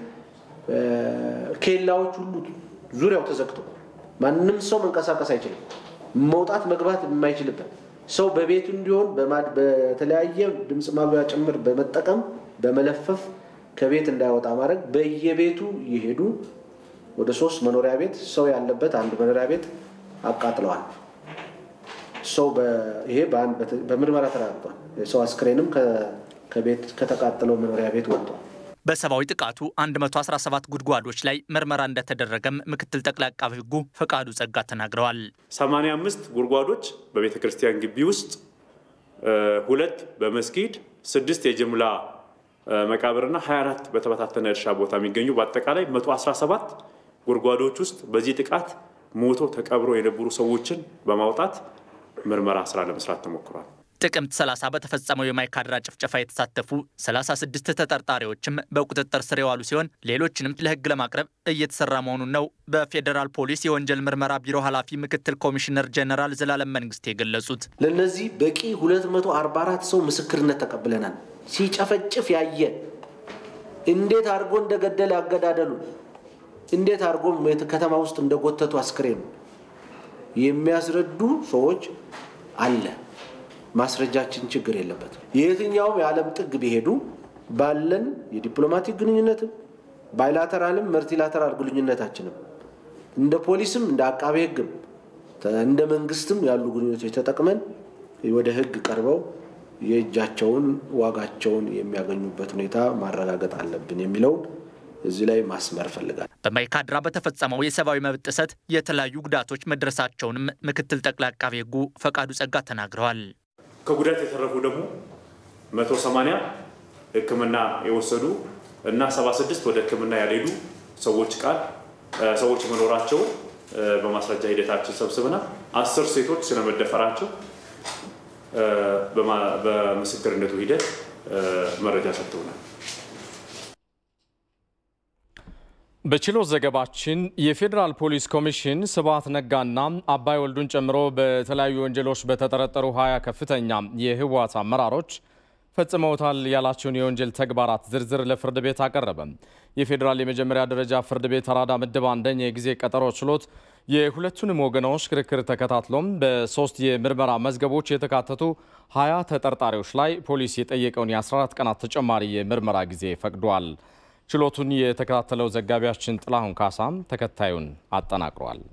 Speaker 14: ኬላዎች ሁሉ ዙሪያው ተዘግቶ ማንም ሰው መንቀሳቀስ አይችልም። መውጣት መግባት የማይችልበት ሰው በቤቱ እንዲሆን በተለያየ ድምፅ ማጉያ ጭምር በመጠቀም በመለፈፍ ከቤት እንዳይወጣ ማድረግ በየቤቱ እየሄዱ ወደ ሶስት መኖሪያ ቤት ሰው ያለበት አንድ መኖሪያ ቤት አቃጥለዋል። ሰው ይሄ በምርመራ ተረጋግጧል። የሰው አስክሬንም ከቤት ከተቃጠለው መኖሪያ ቤት ወጥቷል።
Speaker 13: በሰብአዊ ጥቃቱ 117 ጉድጓዶች ላይ ምርመራ እንደተደረገም ምክትል ጠቅላይ አቃቤ ሕጉ ፈቃዱ ጸጋ ተናግረዋል።
Speaker 15: 85 ጉድጓዶች በቤተ ክርስቲያን ግቢ ውስጥ፣ ሁለት በመስጊድ፣ ስድስት የጅምላ መቃብርና 24 በተበታተነ እርሻ ቦታ የሚገኙ በአጠቃላይ 117 ጉድጓዶች ውስጥ በዚህ ጥቃት ሞቶ ተቀብሮ የነበሩ ሰዎችን በማውጣት ምርመራ ስራ ለመስራት ተሞክሯል።
Speaker 13: ጥቅምት 30 በተፈጸመው የማይካድራ ጭፍጨፋ የተሳተፉ 36 ተጠርጣሪዎችም በቁጥጥር ስር የዋሉ ሲሆን ሌሎችንም ለሕግ ለማቅረብ እየተሰራ መሆኑን ነው በፌዴራል ፖሊስ የወንጀል ምርመራ ቢሮ ኃላፊ ምክትል ኮሚሽነር ጀነራል ዘላለም መንግስት የገለጹት።
Speaker 14: ለእነዚህ በቂ 244 ሰው ምስክርነት ተቀብለናል። ሲጨፈጭፍ ያየ እንዴት አድርጎ እንደገደለ አገዳደሉ እንዴት አድርጎ ከተማ ውስጥ እንደጎተቱ አስክሬን የሚያስረዱ ሰዎች አለ። ማስረጃችን ችግር የለበትም። የየትኛውም የዓለም ጥግ ቢሄዱ ባለን የዲፕሎማቲክ ግንኙነትም ባይላተራልም መልቲላተራል ግንኙነታችንም እንደ ፖሊስም እንደ አቃቤ ሕግም እንደ መንግስትም ያሉ ግንኙነቶች ተጠቅመን ወደ ሕግ ቀርበው የእጃቸውን ዋጋቸውን የሚያገኙበት ሁኔታ ማረጋገጥ አለብን የሚለውን እዚህ ላይ ማስመር ፈልጋል።
Speaker 13: በማይካድራ በተፈጸመው የሰብአዊ መብት ጥሰት የተለያዩ ጉዳቶች መድረሳቸውንም ምክትል ጠቅላይ አቃቤ ሕጉ ፈቃዱ ጸጋ ተናግረዋል።
Speaker 15: ከጉዳት የተረፉ ደግሞ መቶ ሰማንያ ሕክምና የወሰዱ እና ሰባ ስድስት ወደ ሕክምና ያልሄዱ ሰዎች ቃል ሰዎች መኖራቸውን በማስረጃ ሂደታችን ሰብስበናል። አስር ሴቶች ስለመደፈራቸው በምስክርነቱ ሂደት መረጃ ሰጥተውናል።
Speaker 1: በችሎት ዘገባችን የፌዴራል ፖሊስ ኮሚሽን ስብሐት ነጋና አባይ ወልዱን ጨምሮ በተለያዩ ወንጀሎች በተጠረጠሩ ሀያ ከፍተኛ የህወሓት አመራሮች ፈጽመውታል ያላቸውን የወንጀል ተግባራት ዝርዝር ለፍርድ ቤት አቀረበ። የፌዴራል የመጀመሪያ ደረጃ ፍርድ ቤት አራዳ ምድብ አንደኛ የጊዜ ቀጠሮ ችሎት የሁለቱንም ወገኖች ክርክር ተከታትሎም በሶስት የምርመራ መዝገቦች የተካተቱ ሀያ ተጠርጣሪዎች ላይ ፖሊስ የጠየቀውን የ14 ቀናት ተጨማሪ የምርመራ ጊዜ ፈቅዷል። ችሎቱን የተከታተለው ዘጋቢያችን ጥላሁን ካሳም ተከታዩን አጠናቅሯል።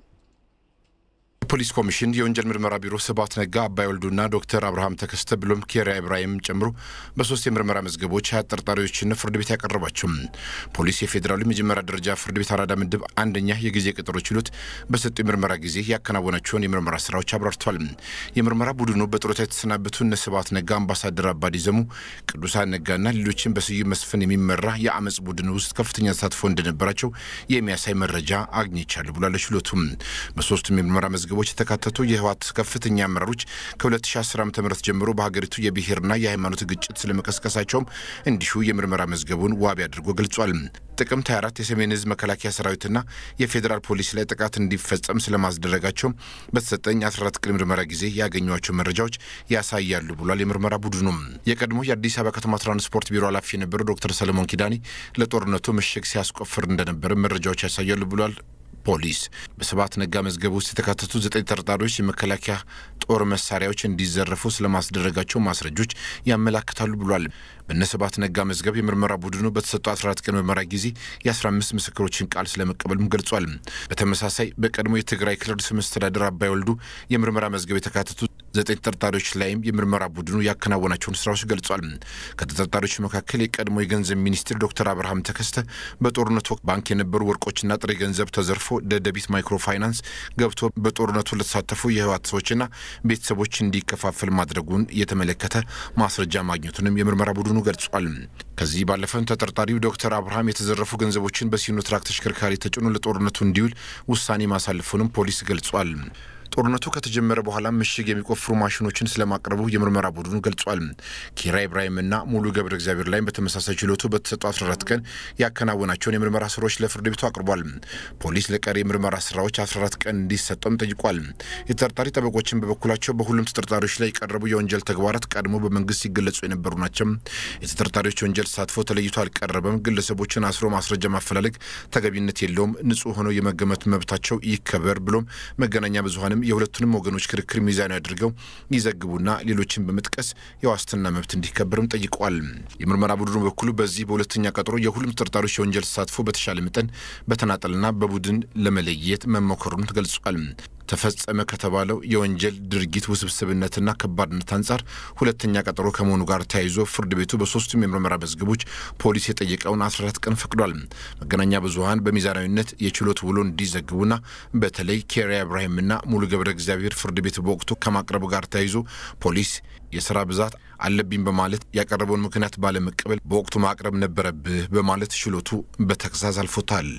Speaker 16: ፖሊስ ኮሚሽን የወንጀል ምርመራ ቢሮ ስብሐት ነጋ፣ አባይ ወልዱና ዶክተር አብርሃም ተከስተ ብሎም ኬሪያ ኢብራሂም ጨምሮ በሶስት የምርመራ መዝገቦች ሀያ ተጠርጣሪዎችን ፍርድ ቤት ያቀረባቸው ፖሊስ የፌዴራሉ የመጀመሪያ ደረጃ ፍርድ ቤት አራዳ ምድብ አንደኛ የጊዜ ቀጠሮ ችሎት በሰጠው የምርመራ ጊዜ ያከናወናቸውን የምርመራ ስራዎች አብራርቷል። የምርመራ ቡድኑ በጡረታ የተሰናበቱ እነ ስብሐት ነጋ፣ አምባሳደር አባዲ ዘሙ፣ ቅዱሳን ነጋና ሌሎችን በስዩም መስፍን የሚመራ የአመፅ ቡድን ውስጥ ከፍተኛ ተሳትፎ እንደነበራቸው የሚያሳይ መረጃ አግኝቻለሁ ብሏል። ችሎቱም በሶስቱም የምርመራ መዝገቦች የተካተቱ የህወሓት ከፍተኛ አመራሮች ከ2010 ዓ ም ጀምሮ በሀገሪቱ የብሔርና የሃይማኖት ግጭት ስለመቀስቀሳቸውም እንዲሁ የምርመራ መዝገቡን ዋቢ አድርጎ ገልጿል። ጥቅምት 24 የሰሜን ህዝብ መከላከያ ሰራዊትና የፌዴራል ፖሊስ ላይ ጥቃት እንዲፈጸም ስለማስደረጋቸው በተሰጠኝ 14 ቀን ምርመራ ጊዜ ያገኟቸው መረጃዎች ያሳያሉ ብሏል። የምርመራ ቡድኑም የቀድሞ የአዲስ አበባ ከተማ ትራንስፖርት ቢሮ ኃላፊ የነበረው ዶክተር ሰለሞን ኪዳኔ ለጦርነቱ ምሽግ ሲያስቆፍር እንደነበረ መረጃዎች ያሳያሉ ብሏል። ፖሊስ በስብሐት ነጋ መዝገብ ውስጥ የተካተቱ ዘጠኝ ተጠርጣሪዎች የመከላከያ ጦር መሳሪያዎች እንዲዘረፉ ስለማስደረጋቸው ማስረጆች ያመላክታሉ ብሏል። በነ ስብሐት ነጋ መዝገብ የምርመራ ቡድኑ በተሰጠው 14 ቀን ምርመራ ጊዜ የ15 ምስክሮችን ቃል ስለመቀበሉም ገልጿል። በተመሳሳይ በቀድሞ የትግራይ ክልል ርዕሰ መስተዳድር አባይ ወልዱ የምርመራ መዝገብ የተካተቱ ዘጠኝ ተጠርጣሪዎች ላይም የምርመራ ቡድኑ ያከናወናቸውን ስራዎች ገልጿል። ከተጠርጣሪዎች መካከል የቀድሞ የገንዘብ ሚኒስትር ዶክተር አብርሃም ተከስተ በጦርነቱ ወቅት ባንክ የነበሩ ወርቆችና ጥሬ ገንዘብ ተዘርፎ ደደቢት ማይክሮ ፋይናንስ ገብቶ በጦርነቱ ለተሳተፉ የህወሓት ሰዎችና ቤተሰቦች እንዲከፋፈል ማድረጉን የተመለከተ ማስረጃ ማግኘቱንም የምርመራ ቡድኑ ገልጿል። ከዚህ ባለፈም ተጠርጣሪው ዶክተር አብርሃም የተዘረፉ ገንዘቦችን በሲኖትራክ ተሽከርካሪ ተጭኖ ለጦርነቱ እንዲውል ውሳኔ ማሳለፉንም ፖሊስ ገልጿል። ጦርነቱ ከተጀመረ በኋላ ምሽግ የሚቆፍሩ ማሽኖችን ስለማቅረቡ የምርመራ ቡድኑ ገልጿል። ኪራ ኢብራሂምና ሙሉ ገብረ እግዚአብሔር ላይም በተመሳሳይ ችሎቱ በተሰጡ 14 ቀን ያከናወናቸውን የምርመራ ስራዎች ለፍርድ ቤቱ አቅርቧል። ፖሊስ ለቀሪ የምርመራ ስራዎች 14 ቀን እንዲሰጠውም ጠይቋል። የተጠርጣሪ ጠበቆችን በበኩላቸው በሁሉም ተጠርጣሪዎች ላይ የቀረቡ የወንጀል ተግባራት ቀድሞ በመንግስት ሲገለጹ የነበሩ ናቸው። የተጠርጣሪዎች የወንጀል ተሳትፎ ተለይቶ አልቀረበም። ግለሰቦችን አስሮ ማስረጃ ማፈላለግ ተገቢነት የለውም። ንጹህ ሆነው የመገመት መብታቸው ይከበር ብሎም መገናኛ ብዙሀንም የሁለቱንም ወገኖች ክርክር ሚዛናዊ አድርገው ይዘግቡና ሌሎችን በመጥቀስ የዋስትና መብት እንዲከበርም ጠይቀዋል። የምርመራ ቡድኑ በኩሉ በዚህ በሁለተኛ ቀጠሮ የሁሉም ተጠርጣሪዎች የወንጀል ተሳትፎ በተሻለ መጠን በተናጠልና በቡድን ለመለየት መሞከሩን ገልጿል። ተፈጸመ ከተባለው የወንጀል ድርጊት ውስብስብነትና ከባድነት አንጻር ሁለተኛ ቀጠሮ ከመሆኑ ጋር ተያይዞ ፍርድ ቤቱ በሶስቱም የምርመራ መዝገቦች ፖሊስ የጠየቀውን 14 ቀን ፈቅዷል። መገናኛ ብዙኃን በሚዛናዊነት የችሎት ውሎ እንዲዘግቡና በተለይ ኬሪያ ኢብራሂምና ሙሉ ገብረ እግዚአብሔር ፍርድ ቤት በወቅቱ ከማቅረቡ ጋር ተያይዞ ፖሊስ የስራ ብዛት አለብኝ በማለት ያቀረበውን ምክንያት ባለመቀበል በወቅቱ ማቅረብ ነበረብህ በማለት ችሎቱ በተግሳጽ አልፎታል።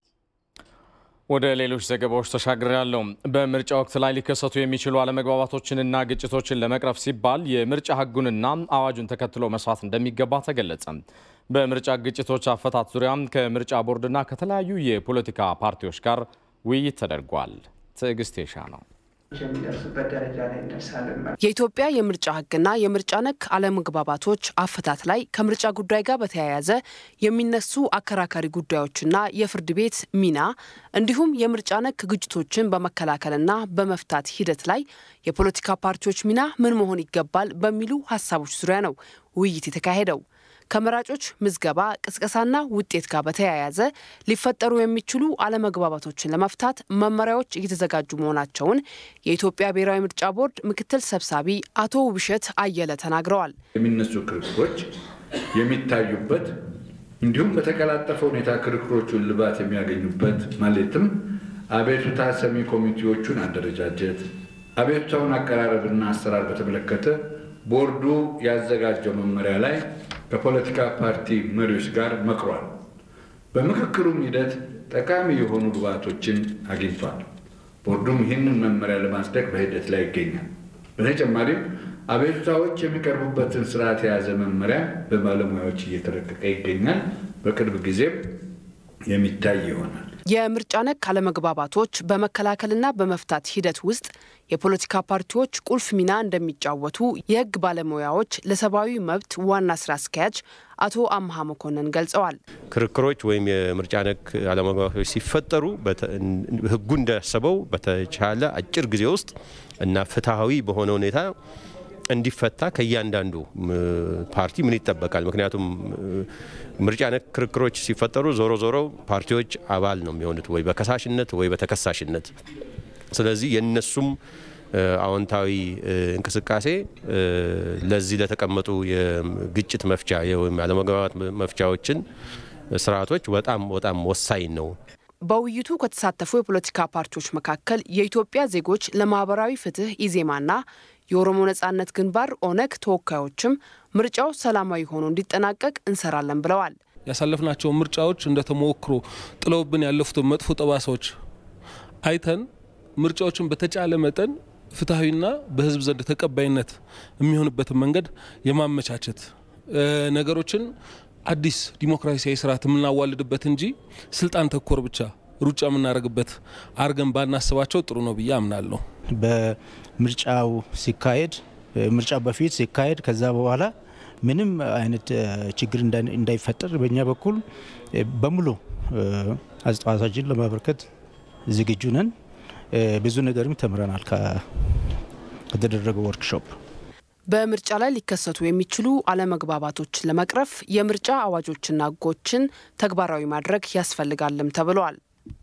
Speaker 1: ወደ ሌሎች ዘገባዎች ተሻግሬያለሁ። በምርጫ ወቅት ላይ ሊከሰቱ የሚችሉ አለመግባባቶችንና ግጭቶችን ለመቅረፍ ሲባል የምርጫ ሕጉንና አዋጁን ተከትሎ መስራት እንደሚገባ ተገለጸ። በምርጫ ግጭቶች አፈታት ዙሪያም ከምርጫ ቦርድና ከተለያዩ የፖለቲካ ፓርቲዎች ጋር ውይይት ተደርጓል። ትዕግስት የሻ ነው።
Speaker 17: የሚደርሱበት ደረጃ ላይ እንደርሳለን።
Speaker 2: የኢትዮጵያ የምርጫ ሕግና የምርጫ ነክ አለመግባባቶች አፈታት ላይ ከምርጫ ጉዳይ ጋር በተያያዘ የሚነሱ አከራካሪ ጉዳዮችና የፍርድ ቤት ሚና እንዲሁም የምርጫ ነክ ግጭቶችን በመከላከልና በመፍታት ሂደት ላይ የፖለቲካ ፓርቲዎች ሚና ምን መሆን ይገባል በሚሉ ሀሳቦች ዙሪያ ነው ውይይት የተካሄደው። ከመራጮች ምዝገባ ቅስቀሳና ውጤት ጋር በተያያዘ ሊፈጠሩ የሚችሉ አለመግባባቶችን ለመፍታት መመሪያዎች እየተዘጋጁ መሆናቸውን የኢትዮጵያ ብሔራዊ ምርጫ ቦርድ ምክትል ሰብሳቢ አቶ ውብሸት አየለ ተናግረዋል።
Speaker 18: የሚነሱ ክርክሮች የሚታዩበት እንዲሁም በተቀላጠፈ ሁኔታ ክርክሮቹን ልባት የሚያገኙበት ማለትም አቤቱታ ሰሚ ኮሚቴዎቹን አደረጃጀት፣ አቤቱታውን አቀራረብና አሰራር በተመለከተ ቦርዱ ያዘጋጀው መመሪያ ላይ ከፖለቲካ ፓርቲ መሪዎች ጋር መክሯል። በምክክሩም ሂደት ጠቃሚ የሆኑ ግብዓቶችን አግኝቷል። ቦርዱም ይህንን መመሪያ ለማጽደቅ በሂደት ላይ ይገኛል። በተጨማሪም አቤቱታዎች የሚቀርቡበትን ስርዓት የያዘ መመሪያ በባለሙያዎች እየተረቀቀ ይገኛል። በቅርብ ጊዜም የሚታይ ይሆናል።
Speaker 2: የምርጫ ነክ አለመግባባቶች በመከላከልና በመፍታት ሂደት ውስጥ የፖለቲካ ፓርቲዎች ቁልፍ ሚና እንደሚጫወቱ የሕግ ባለሙያዎች ለሰብአዊ መብት ዋና ስራ አስኪያጅ አቶ አምሃ መኮንን ገልጸዋል።
Speaker 19: ክርክሮች ወይም የምርጫ ነክ አለመግባባቶች ሲፈጠሩ ሕጉ እንዳሰበው በተቻለ አጭር ጊዜ ውስጥ እና ፍትሐዊ በሆነ ሁኔታ እንዲፈታ ከእያንዳንዱ ፓርቲ ምን ይጠበቃል? ምክንያቱም ምርጫ ነክ ክርክሮች ሲፈጠሩ ዞሮ ዞሮ ፓርቲዎች አባል ነው የሚሆኑት ወይ በከሳሽነት ወይ በተከሳሽነት። ስለዚህ የነሱም አዎንታዊ እንቅስቃሴ ለዚህ ለተቀመጡ የግጭት መፍቻ ወይም አለመግባባት መፍቻዎችን ስርዓቶች በጣም በጣም ወሳኝ ነው።
Speaker 2: በውይይቱ ከተሳተፉ የፖለቲካ ፓርቲዎች መካከል የኢትዮጵያ ዜጎች ለማህበራዊ ፍትህ ኢዜማና የኦሮሞ ነጻነት ግንባር ኦነግ ተወካዮችም ምርጫው ሰላማዊ ሆኖ እንዲጠናቀቅ እንሰራለን ብለዋል።
Speaker 20: ያሳለፍናቸው ምርጫዎች እንደ ተሞክሮ ጥለውብን ያለፉትን መጥፎ ጠባሳዎች አይተን ምርጫዎችን በተቻለ መጠን ፍትሐዊና በህዝብ ዘንድ ተቀባይነት የሚሆንበትን መንገድ የማመቻቸት ነገሮችን አዲስ ዲሞክራሲያዊ ስርዓት የምናዋልድበት እንጂ ስልጣን ተኮር ብቻ ሩጫ የምናደርግበት አርገን ባናስባቸው ጥሩ ነው ብዬ አምናለሁ።
Speaker 21: በምርጫው ሲካሄድ ምርጫው በፊት ሲካሄድ ከዛ በኋላ ምንም አይነት ችግር እንዳይፈጠር በእኛ በኩል በሙሉ አስተዋጽኦአችንን ለማበርከት ዝግጁ ነን። ብዙ ነገርም ተምረናል ከተደረገው ወርክሾፕ።
Speaker 2: በምርጫ ላይ ሊከሰቱ የሚችሉ አለመግባባቶችን ለመቅረፍ የምርጫ አዋጆችና ሕጎችን ተግባራዊ ማድረግ ያስፈልጋልም ተብለዋል።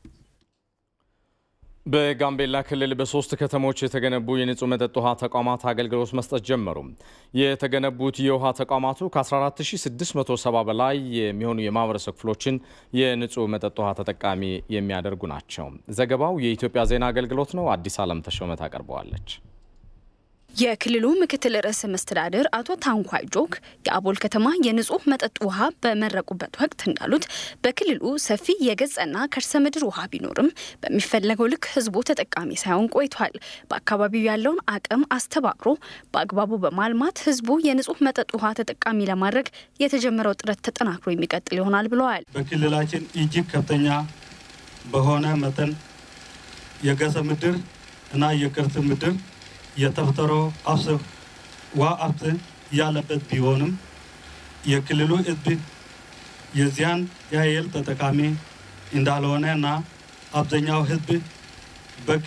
Speaker 1: በጋምቤላ ክልል በሶስት ከተሞች የተገነቡ የንጹህ መጠጥ ውሃ ተቋማት አገልግሎት መስጠት ጀመሩ። የተገነቡት የውሃ ተቋማቱ ከ14670 በላይ የሚሆኑ የማህበረሰብ ክፍሎችን የንጹህ መጠጥ ውሃ ተጠቃሚ የሚያደርጉ ናቸው። ዘገባው የኢትዮጵያ ዜና አገልግሎት ነው። አዲስ ዓለም ተሾመ ታቀርበዋለች።
Speaker 22: የክልሉ ምክትል ርዕሰ መስተዳድር አቶ ታንኳይ ጆክ የአቦል ከተማ የንጹህ መጠጥ ውሃ በመረቁበት ወቅት እንዳሉት በክልሉ ሰፊ የገጸና ከርሰ ምድር ውሃ ቢኖርም በሚፈለገው ልክ ህዝቡ ተጠቃሚ ሳይሆን ቆይቷል። በአካባቢው ያለውን አቅም አስተባብሮ በአግባቡ በማልማት ህዝቡ የንጹህ መጠጥ ውሃ ተጠቃሚ ለማድረግ የተጀመረው ጥረት ተጠናክሮ የሚቀጥል ይሆናል ብለዋል።
Speaker 23: በክልላችን እጅግ ከፍተኛ በሆነ መጠን የገጸ ምድር እና የከርሰ ምድር የተፈጥሮ ሀብት ውሃ ሀብት ያለበት ቢሆንም የክልሉ ህዝብ የዚያን ያህል ተጠቃሚ እንዳልሆነ እና አብዛኛው ህዝብ በቂ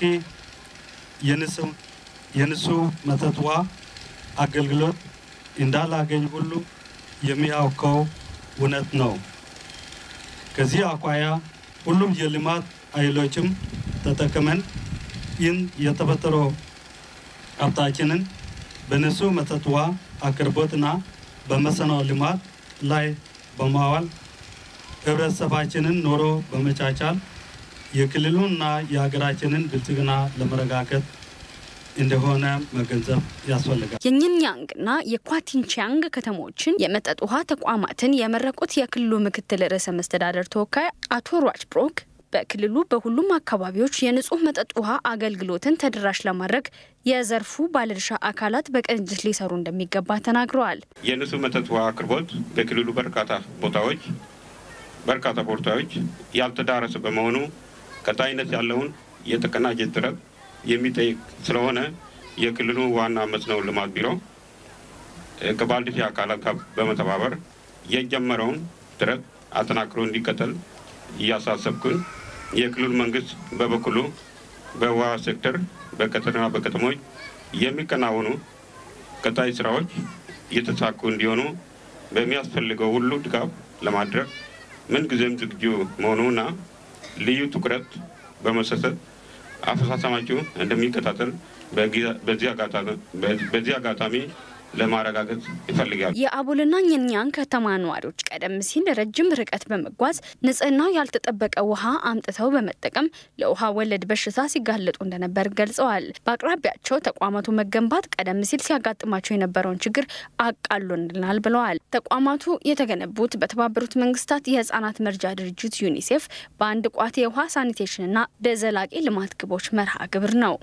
Speaker 23: የንጹህ መጠጥ ውሃ አገልግሎት እንዳላገኝ ሁሉ የሚያውቀው እውነት ነው። ከዚህ አኳያ ሁሉም የልማት ኃይሎችም ተጠቅመን ይህን የተፈጥሮ ሀብታችንን በንጹህ መጠጥ ውሃ አቅርቦትና በመስኖ ልማት ላይ በማዋል ህብረተሰባችንን ኑሮ በመቻቻል የክልሉንና የሀገራችንን ብልጽግና ለመረጋገጥ እንደሆነ መገንዘብ ያስፈልጋል።
Speaker 22: የኝንያንግና የኳቲንቻንግ ከተሞችን የመጠጥ ውሃ ተቋማትን የመረቁት የክልሉ ምክትል ርዕሰ መስተዳደር ተወካይ አቶ ሯጭ ብሮክ በክልሉ በሁሉም አካባቢዎች የንጹህ መጠጥ ውሃ አገልግሎትን ተደራሽ ለማድረግ የዘርፉ ባለድርሻ አካላት በቅንጅት ሊሰሩ እንደሚገባ ተናግረዋል።
Speaker 24: የንጹህ መጠጥ ውሃ አቅርቦት በክልሉ በርካታ ቦታዎች በርካታ ቦታዎች ያልተዳረሰ በመሆኑ ቀጣይነት ያለውን የተቀናጀ ጥረት የሚጠይቅ ስለሆነ የክልሉ ዋና መስኖ ልማት ቢሮ ከባለድርሻ አካላት ጋር በመተባበር የጀመረውን ጥረት አጠናክሮ እንዲቀጥል እያሳሰብኩን የክልሉ መንግስት በበኩሉ በውሃ ሴክተር በገጠርና በከተሞች የሚከናወኑ ቀጣይ ስራዎች እየተሳኩ እንዲሆኑ በሚያስፈልገው ሁሉ ድጋፍ ለማድረግ ምንጊዜም ዝግጁ መሆኑና ልዩ ትኩረት በመሰጠት አፈጻጸማቸው እንደሚከታተል በዚህ አጋጣሚ ለማረጋገጥ ይፈልጋል።
Speaker 22: የአቦልና ኘኛን ከተማ ነዋሪዎች ቀደም ሲል ረጅም ርቀት በመጓዝ ንጽህናው ያልተጠበቀ ውሃ አምጥተው በመጠቀም ለውሃ ወለድ በሽታ ሲጋለጡ እንደነበር ገልጸዋል። በአቅራቢያቸው ተቋማቱ መገንባት ቀደም ሲል ሲያጋጥማቸው የነበረውን ችግር አቃሎልናል ብለዋል። ተቋማቱ የተገነቡት በተባበሩት መንግስታት የህጻናት መርጃ ድርጅት ዩኒሴፍ በአንድ ቋት የውሃ ሳኒቴሽንና በዘላቂ ልማት ግቦች መርሃ ግብር ነው።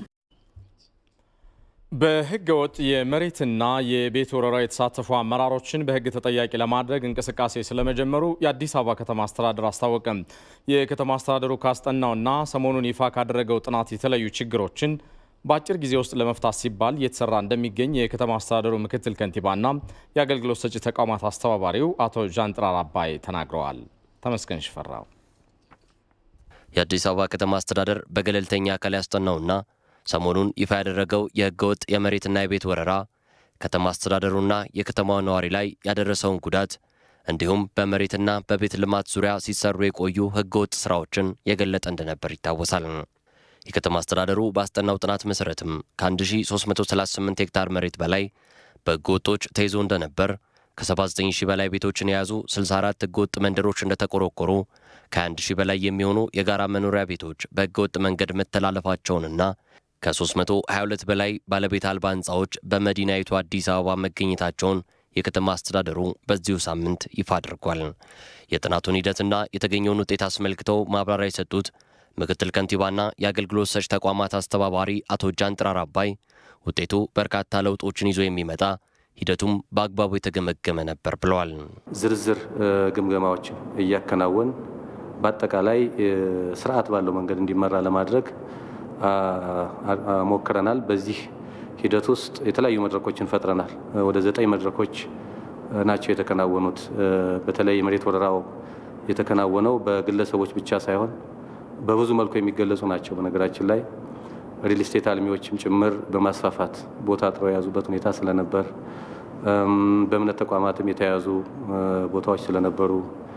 Speaker 1: በህገ ወጥ የመሬትና የቤት ወረራ የተሳተፉ አመራሮችን በህግ ተጠያቂ ለማድረግ እንቅስቃሴ ስለመጀመሩ የአዲስ አበባ ከተማ አስተዳደር አስታወቀም። የከተማ አስተዳደሩ ካስጠናውና ሰሞኑን ይፋ ካደረገው ጥናት የተለዩ ችግሮችን በአጭር ጊዜ ውስጥ ለመፍታት ሲባል እየተሰራ እንደሚገኝ የከተማ አስተዳደሩ ምክትል ከንቲባና የአገልግሎት ሰጪ ተቋማት አስተባባሪው አቶ ዣንጥራር አባይ ተናግረዋል። ተመስገን ሽፈራው
Speaker 4: የአዲስ አበባ ከተማ አስተዳደር በገለልተኛ አካል ያስጠናውና ሰሞኑን ይፋ ያደረገው የህገወጥ የመሬትና የቤት ወረራ ከተማ አስተዳደሩና የከተማዋ ነዋሪ ላይ ያደረሰውን ጉዳት እንዲሁም በመሬትና በቤት ልማት ዙሪያ ሲሰሩ የቆዩ ህገወጥ ስራዎችን የገለጠ እንደነበር ይታወሳል። የከተማ አስተዳደሩ ባስጠናው ጥናት መሰረትም ከ1338 ሄክታር መሬት በላይ በህገወጦች ተይዞ እንደነበር፣ ከ79 ሺህ በላይ ቤቶችን የያዙ 64 ህገወጥ መንደሮች እንደተቆረቆሩ፣ ከ21 ሺህ በላይ የሚሆኑ የጋራ መኖሪያ ቤቶች በህገወጥ መንገድ መተላለፋቸውንና ከ322 በላይ ባለቤት አልባ ህንፃዎች በመዲናይቱ አዲስ አበባ መገኘታቸውን የከተማ አስተዳደሩ በዚሁ ሳምንት ይፋ አድርጓል። የጥናቱን ሂደትና የተገኘውን ውጤት አስመልክተው ማብራሪያ የሰጡት ምክትል ከንቲባና የአገልግሎት ሰጪ ተቋማት አስተባባሪ አቶ ጃንጥራር አባይ ውጤቱ በርካታ ለውጦችን ይዞ የሚመጣ ሂደቱም በአግባቡ የተገመገመ ነበር ብለዋል።
Speaker 5: ዝርዝር ግምገማዎችን እያከናወን በአጠቃላይ ስርዓት ባለው መንገድ እንዲመራ ለማድረግ ሞክረናል። በዚህ ሂደት ውስጥ የተለያዩ መድረኮችን ፈጥረናል። ወደ ዘጠኝ መድረኮች ናቸው የተከናወኑት። በተለይ የመሬት ወረራው የተከናወነው በግለሰቦች ብቻ ሳይሆን በብዙ መልኩ የሚገለጹ ናቸው። በነገራችን ላይ ሪል ስቴት አልሚዎችም ጭምር በማስፋፋት ቦታ አጥረው የያዙበት ሁኔታ ስለነበር፣ በእምነት ተቋማትም የተያዙ ቦታዎች ስለነበሩ፣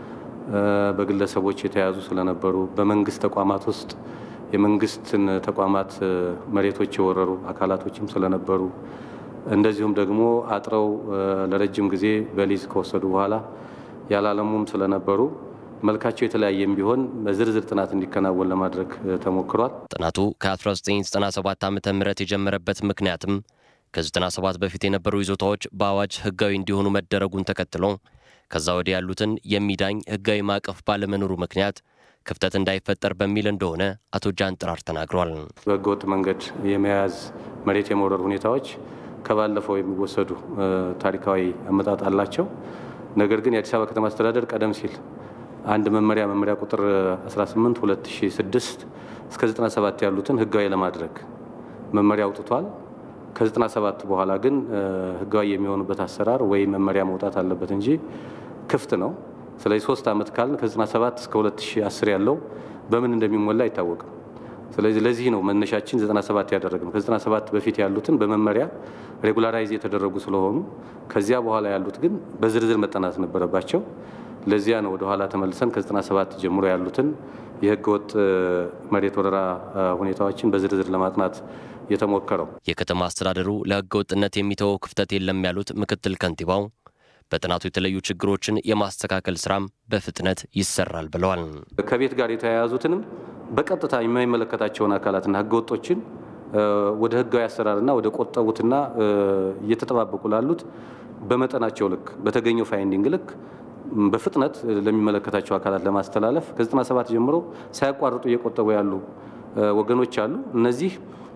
Speaker 5: በግለሰቦች የተያዙ ስለነበሩ፣ በመንግስት ተቋማት ውስጥ የመንግስትን ተቋማት መሬቶች የወረሩ አካላቶችም ስለነበሩ እንደዚሁም ደግሞ አጥረው ለረጅም ጊዜ በሊዝ ከወሰዱ በኋላ ያላለሙም ስለነበሩ መልካቸው የተለያየም ቢሆን በዝርዝር ጥናት እንዲከናወን ለማድረግ ተሞክሯል።
Speaker 4: ጥናቱ ከ1997 ዓ ም የጀመረበት ምክንያትም ከ97 በፊት የነበሩ ይዞታዎች በአዋጅ ህጋዊ እንዲሆኑ መደረጉን ተከትሎ ከዛ ወዲህ ያሉትን የሚዳኝ ህጋዊ ማዕቀፍ ባለመኖሩ ምክንያት ክፍተት እንዳይፈጠር በሚል እንደሆነ አቶ ጃንጥራር ተናግሯል።
Speaker 5: በህገወጥ መንገድ የመያዝ መሬት የመውረር ሁኔታዎች ከባለፈው የሚወሰዱ ታሪካዊ አመጣጥ አላቸው። ነገር ግን የአዲስ አበባ ከተማ አስተዳደር ቀደም ሲል አንድ መመሪያ መመሪያ ቁጥር 18 2006 እስከ 97 ያሉትን ህጋዊ ለማድረግ መመሪያ አውጥቷል። ከ97 በኋላ ግን ህጋዊ የሚሆኑበት አሰራር ወይም መመሪያ መውጣት አለበት እንጂ ክፍት ነው። ስለዚህ ሶስት ዓመት ካልን ከ97 እስከ 2010 ያለው በምን እንደሚሞላ አይታወቅም። ስለዚህ ለዚህ ነው መነሻችን 97 ያደረግነው። ከ97 በፊት ያሉትን በመመሪያ ሬጉላራይዝ የተደረጉ ስለሆኑ ከዚያ በኋላ ያሉት ግን በዝርዝር መጠናት ነበረባቸው። ለዚያ ነው ወደኋላ ተመልሰን ከ97 ጀምሮ ያሉትን የህገወጥ መሬት ወረራ ሁኔታዎችን በዝርዝር ለማጥናት የተሞከረው።
Speaker 4: የከተማ አስተዳደሩ ለህገወጥነት የሚተወው ክፍተት የለም ያሉት ምክትል ከንቲባው በጥናቱ የተለዩ ችግሮችን የማስተካከል ስራም በፍጥነት ይሰራል ብለዋል።
Speaker 5: ከቤት ጋር የተያያዙትንም በቀጥታ የማይመለከታቸውን አካላትና ህገወጦችን ወደ ህጋዊ አሰራርና ወደ ቆጠቡትና እየተጠባበቁ ላሉት በመጠናቸው ልክ በተገኘው ፋይንዲንግ ልክ በፍጥነት ለሚመለከታቸው አካላት ለማስተላለፍ ከ97 ጀምሮ ሳያቋርጡ እየቆጠቡ ያሉ ወገኖች አሉ። እነዚህ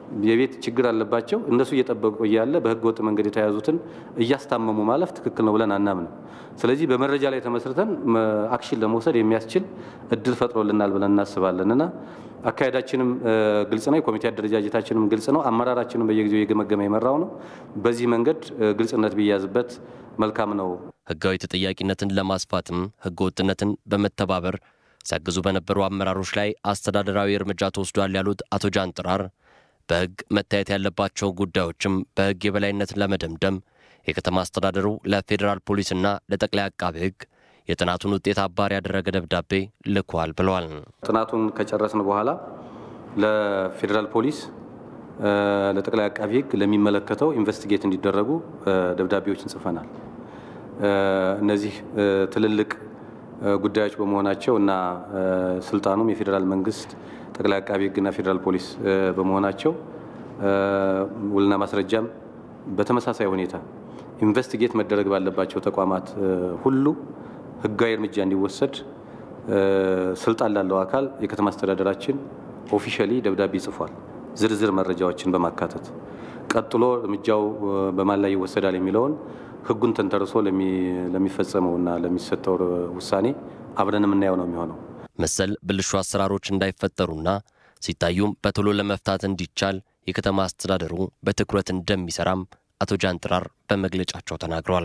Speaker 5: የቤት ችግር አለባቸው። እነሱ እየጠበቁ እያለ በህገ ወጥ መንገድ የተያዙትን እያስታመሙ ማለፍ ትክክል ነው ብለን አናምንም። ስለዚህ በመረጃ ላይ ተመስርተን አክሽን ለመውሰድ የሚያስችል እድል ፈጥሮልናል ብለን እናስባለን እና አካሄዳችንም ግልጽ ነው። የኮሚቴ አደረጃጀታችንም ግልጽ ነው። አመራራችንም በየጊዜው የገመገመ የመራው ነው። በዚህ መንገድ ግልጽነት ቢያዝበት መልካም ነው።
Speaker 4: ህጋዊ ተጠያቂነትን ለማስፋትም ህገ ወጥነትን በመተባበር ሲያግዙ በነበሩ አመራሮች ላይ አስተዳደራዊ እርምጃ ተወስዷል ያሉት አቶ ጃንጥራር በህግ መታየት ያለባቸው ጉዳዮችም በህግ የበላይነትን ለመደምደም የከተማ አስተዳደሩ ለፌዴራል ፖሊስና ለጠቅላይ አቃቤ ህግ የጥናቱን ውጤት አባሪ ያደረገ ደብዳቤ ልኳል ብለዋል።
Speaker 5: ጥናቱን ከጨረስን በኋላ ለፌዴራል ፖሊስ፣ ለጠቅላይ አቃቢ ህግ፣ ለሚመለከተው ኢንቨስቲጌት እንዲደረጉ ደብዳቤዎችን ጽፈናል። እነዚህ ትልልቅ ጉዳዮች በመሆናቸው እና ስልጣኑም የፌዴራል መንግስት ጠቅላይ አቃቢ ህግና ፌዴራል ፖሊስ በመሆናቸው ውልና ማስረጃም በተመሳሳይ ሁኔታ ኢንቨስቲጌት መደረግ ባለባቸው ተቋማት ሁሉ ህጋዊ እርምጃ እንዲወሰድ ስልጣን ላለው አካል የከተማ አስተዳደራችን ኦፊሻሊ ደብዳቤ ጽፏል፣ ዝርዝር መረጃዎችን በማካተት ቀጥሎ እርምጃው በማን ላይ ይወሰዳል የሚለውን ህጉን ተንተርሶ ለሚፈጸመውና ለሚሰጠው ውሳኔ አብረን የምናየው ነው የሚሆነው።
Speaker 4: መሰል ብልሹ አሰራሮች እንዳይፈጠሩና ሲታዩም በቶሎ ለመፍታት እንዲቻል የከተማ አስተዳደሩ በትኩረት እንደሚሰራም አቶ ጃንጥራር በመግለጫቸው ተናግረዋል።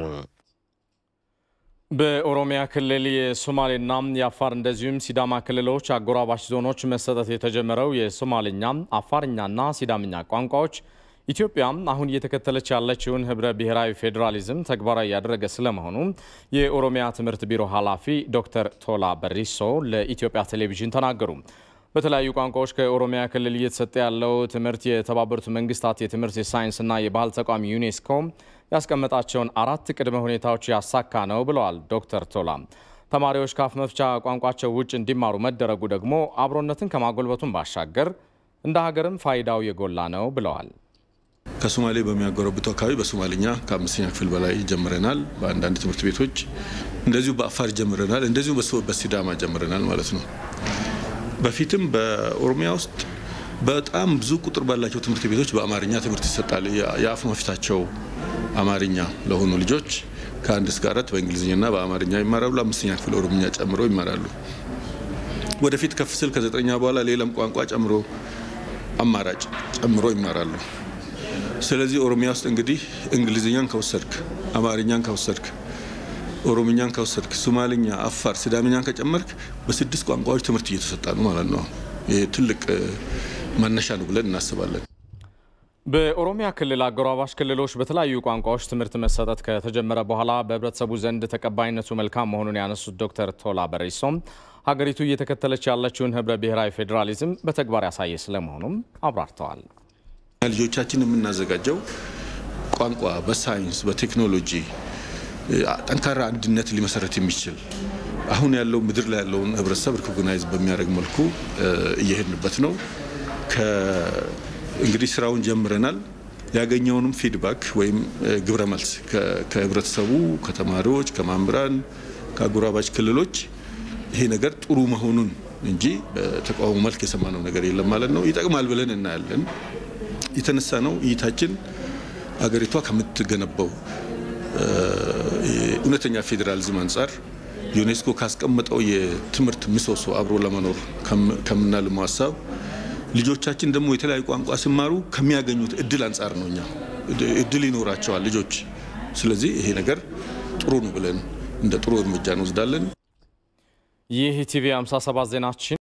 Speaker 1: በኦሮሚያ ክልል የሶማሌና የአፋር እንደዚሁም ሲዳማ ክልሎች አጎራባች ዞኖች መሰጠት የተጀመረው የሶማሌኛ አፋርኛና ሲዳምኛ ቋንቋዎች ኢትዮጵያ አሁን እየተከተለች ያለችውን ህብረ ብሔራዊ ፌዴራሊዝም ተግባራዊ ያደረገ ስለመሆኑ የኦሮሚያ ትምህርት ቢሮ ኃላፊ ዶክተር ቶላ በሪሶ ለኢትዮጵያ ቴሌቪዥን ተናገሩ። በተለያዩ ቋንቋዎች ከኦሮሚያ ክልል እየተሰጠ ያለው ትምህርት የተባበሩት መንግስታት የትምህርት የሳይንስና የባህል ተቋም ዩኔስኮ ያስቀመጣቸውን አራት ቅድመ ሁኔታዎች ያሳካ ነው ብለዋል ዶክተር ቶላ። ተማሪዎች ከአፍ መፍቻ ቋንቋቸው ውጭ እንዲማሩ መደረጉ ደግሞ አብሮነትን ከማጎልበቱን ባሻገር እንደ ሀገርም ፋይዳው የጎላ ነው ብለዋል።
Speaker 7: ከሶማሌ በሚያጎረብቱ አካባቢ በሶማሊኛ ከአምስተኛ ክፍል በላይ ጀምረናል። በአንዳንድ ትምህርት ቤቶች እንደዚሁ በአፋር ጀምረናል። እንደዚሁ በሲዳማ ጀምረናል ማለት ነው። በፊትም በኦሮሚያ ውስጥ በጣም ብዙ ቁጥር ባላቸው ትምህርት ቤቶች በአማርኛ ትምህርት ይሰጣል። የአፍ መፍታቸው አማርኛ ለሆኑ ልጆች ከአንድ እስከ አራት በእንግሊዝኛና በአማርኛ ይማራሉ። አምስተኛ ክፍል ኦሮምኛ ጨምሮ ይማራሉ። ወደፊት ከፍ ስል ከዘጠኛ በኋላ ሌላም ቋንቋ ጨምሮ አማራጭ ጨምሮ ይማራሉ። ስለዚህ ኦሮሚያ ውስጥ እንግዲህ እንግሊዝኛን ከወሰድክ፣ አማርኛን ከወሰድክ፣ ኦሮምኛን ከወሰድክ፣ ሶማልኛ፣ አፋር፣ ሲዳምኛን ከጨመርክ በስድስት ቋንቋዎች ትምህርት እየተሰጣ ነው ማለት ነው። ይህ ትልቅ መነሻ ነው ብለን እናስባለን።
Speaker 1: በኦሮሚያ ክልል አጎራባሽ ክልሎች በተለያዩ ቋንቋዎች ትምህርት መሰጠት ከተጀመረ በኋላ በህብረተሰቡ ዘንድ ተቀባይነቱ መልካም መሆኑን ያነሱት ዶክተር ቶላ በሪሶም ሀገሪቱ እየተከተለች ያለችውን ህብረ ብሔራዊ ፌዴራሊዝም በተግባር ያሳየ ስለመሆኑም አብራርተዋል።
Speaker 7: ልጆቻችን የምናዘጋጀው ቋንቋ በሳይንስ በቴክኖሎጂ ጠንካራ አንድነት ሊመሰረት የሚችል አሁን ያለው ምድር ላይ ያለውን ህብረተሰብ ሪኮግናይዝ በሚያደርግ መልኩ እየሄድንበት ነው። እንግዲህ ስራውን ጀምረናል። ያገኘውንም ፊድባክ ወይም ግብረ መልስ ከህብረተሰቡ፣ ከተማሪዎች፣ ከመምህራን፣ ከአጎራባች ክልሎች ይሄ ነገር ጥሩ መሆኑን እንጂ በተቃውሞ መልክ የሰማነው ነገር የለም ማለት ነው። ይጠቅማል ብለን እናያለን። የተነሳ ነው እይታችን አገሪቷ ከምትገነባው እውነተኛ ፌዴራሊዝም አንጻር ዩኔስኮ ካስቀመጠው የትምህርት ምሰሶ አብሮ ለመኖር ከምናልመው ሀሳብ ልጆቻችን ደግሞ የተለያዩ ቋንቋ ሲማሩ ከሚያገኙት እድል አንጻር ነው። እኛ እድል ይኖራቸዋል ልጆች። ስለዚህ ይሄ ነገር ጥሩ ነው ብለን እንደ ጥሩ እርምጃ እንወስዳለን።
Speaker 1: ይህ ቲቪ 57 ዜናችን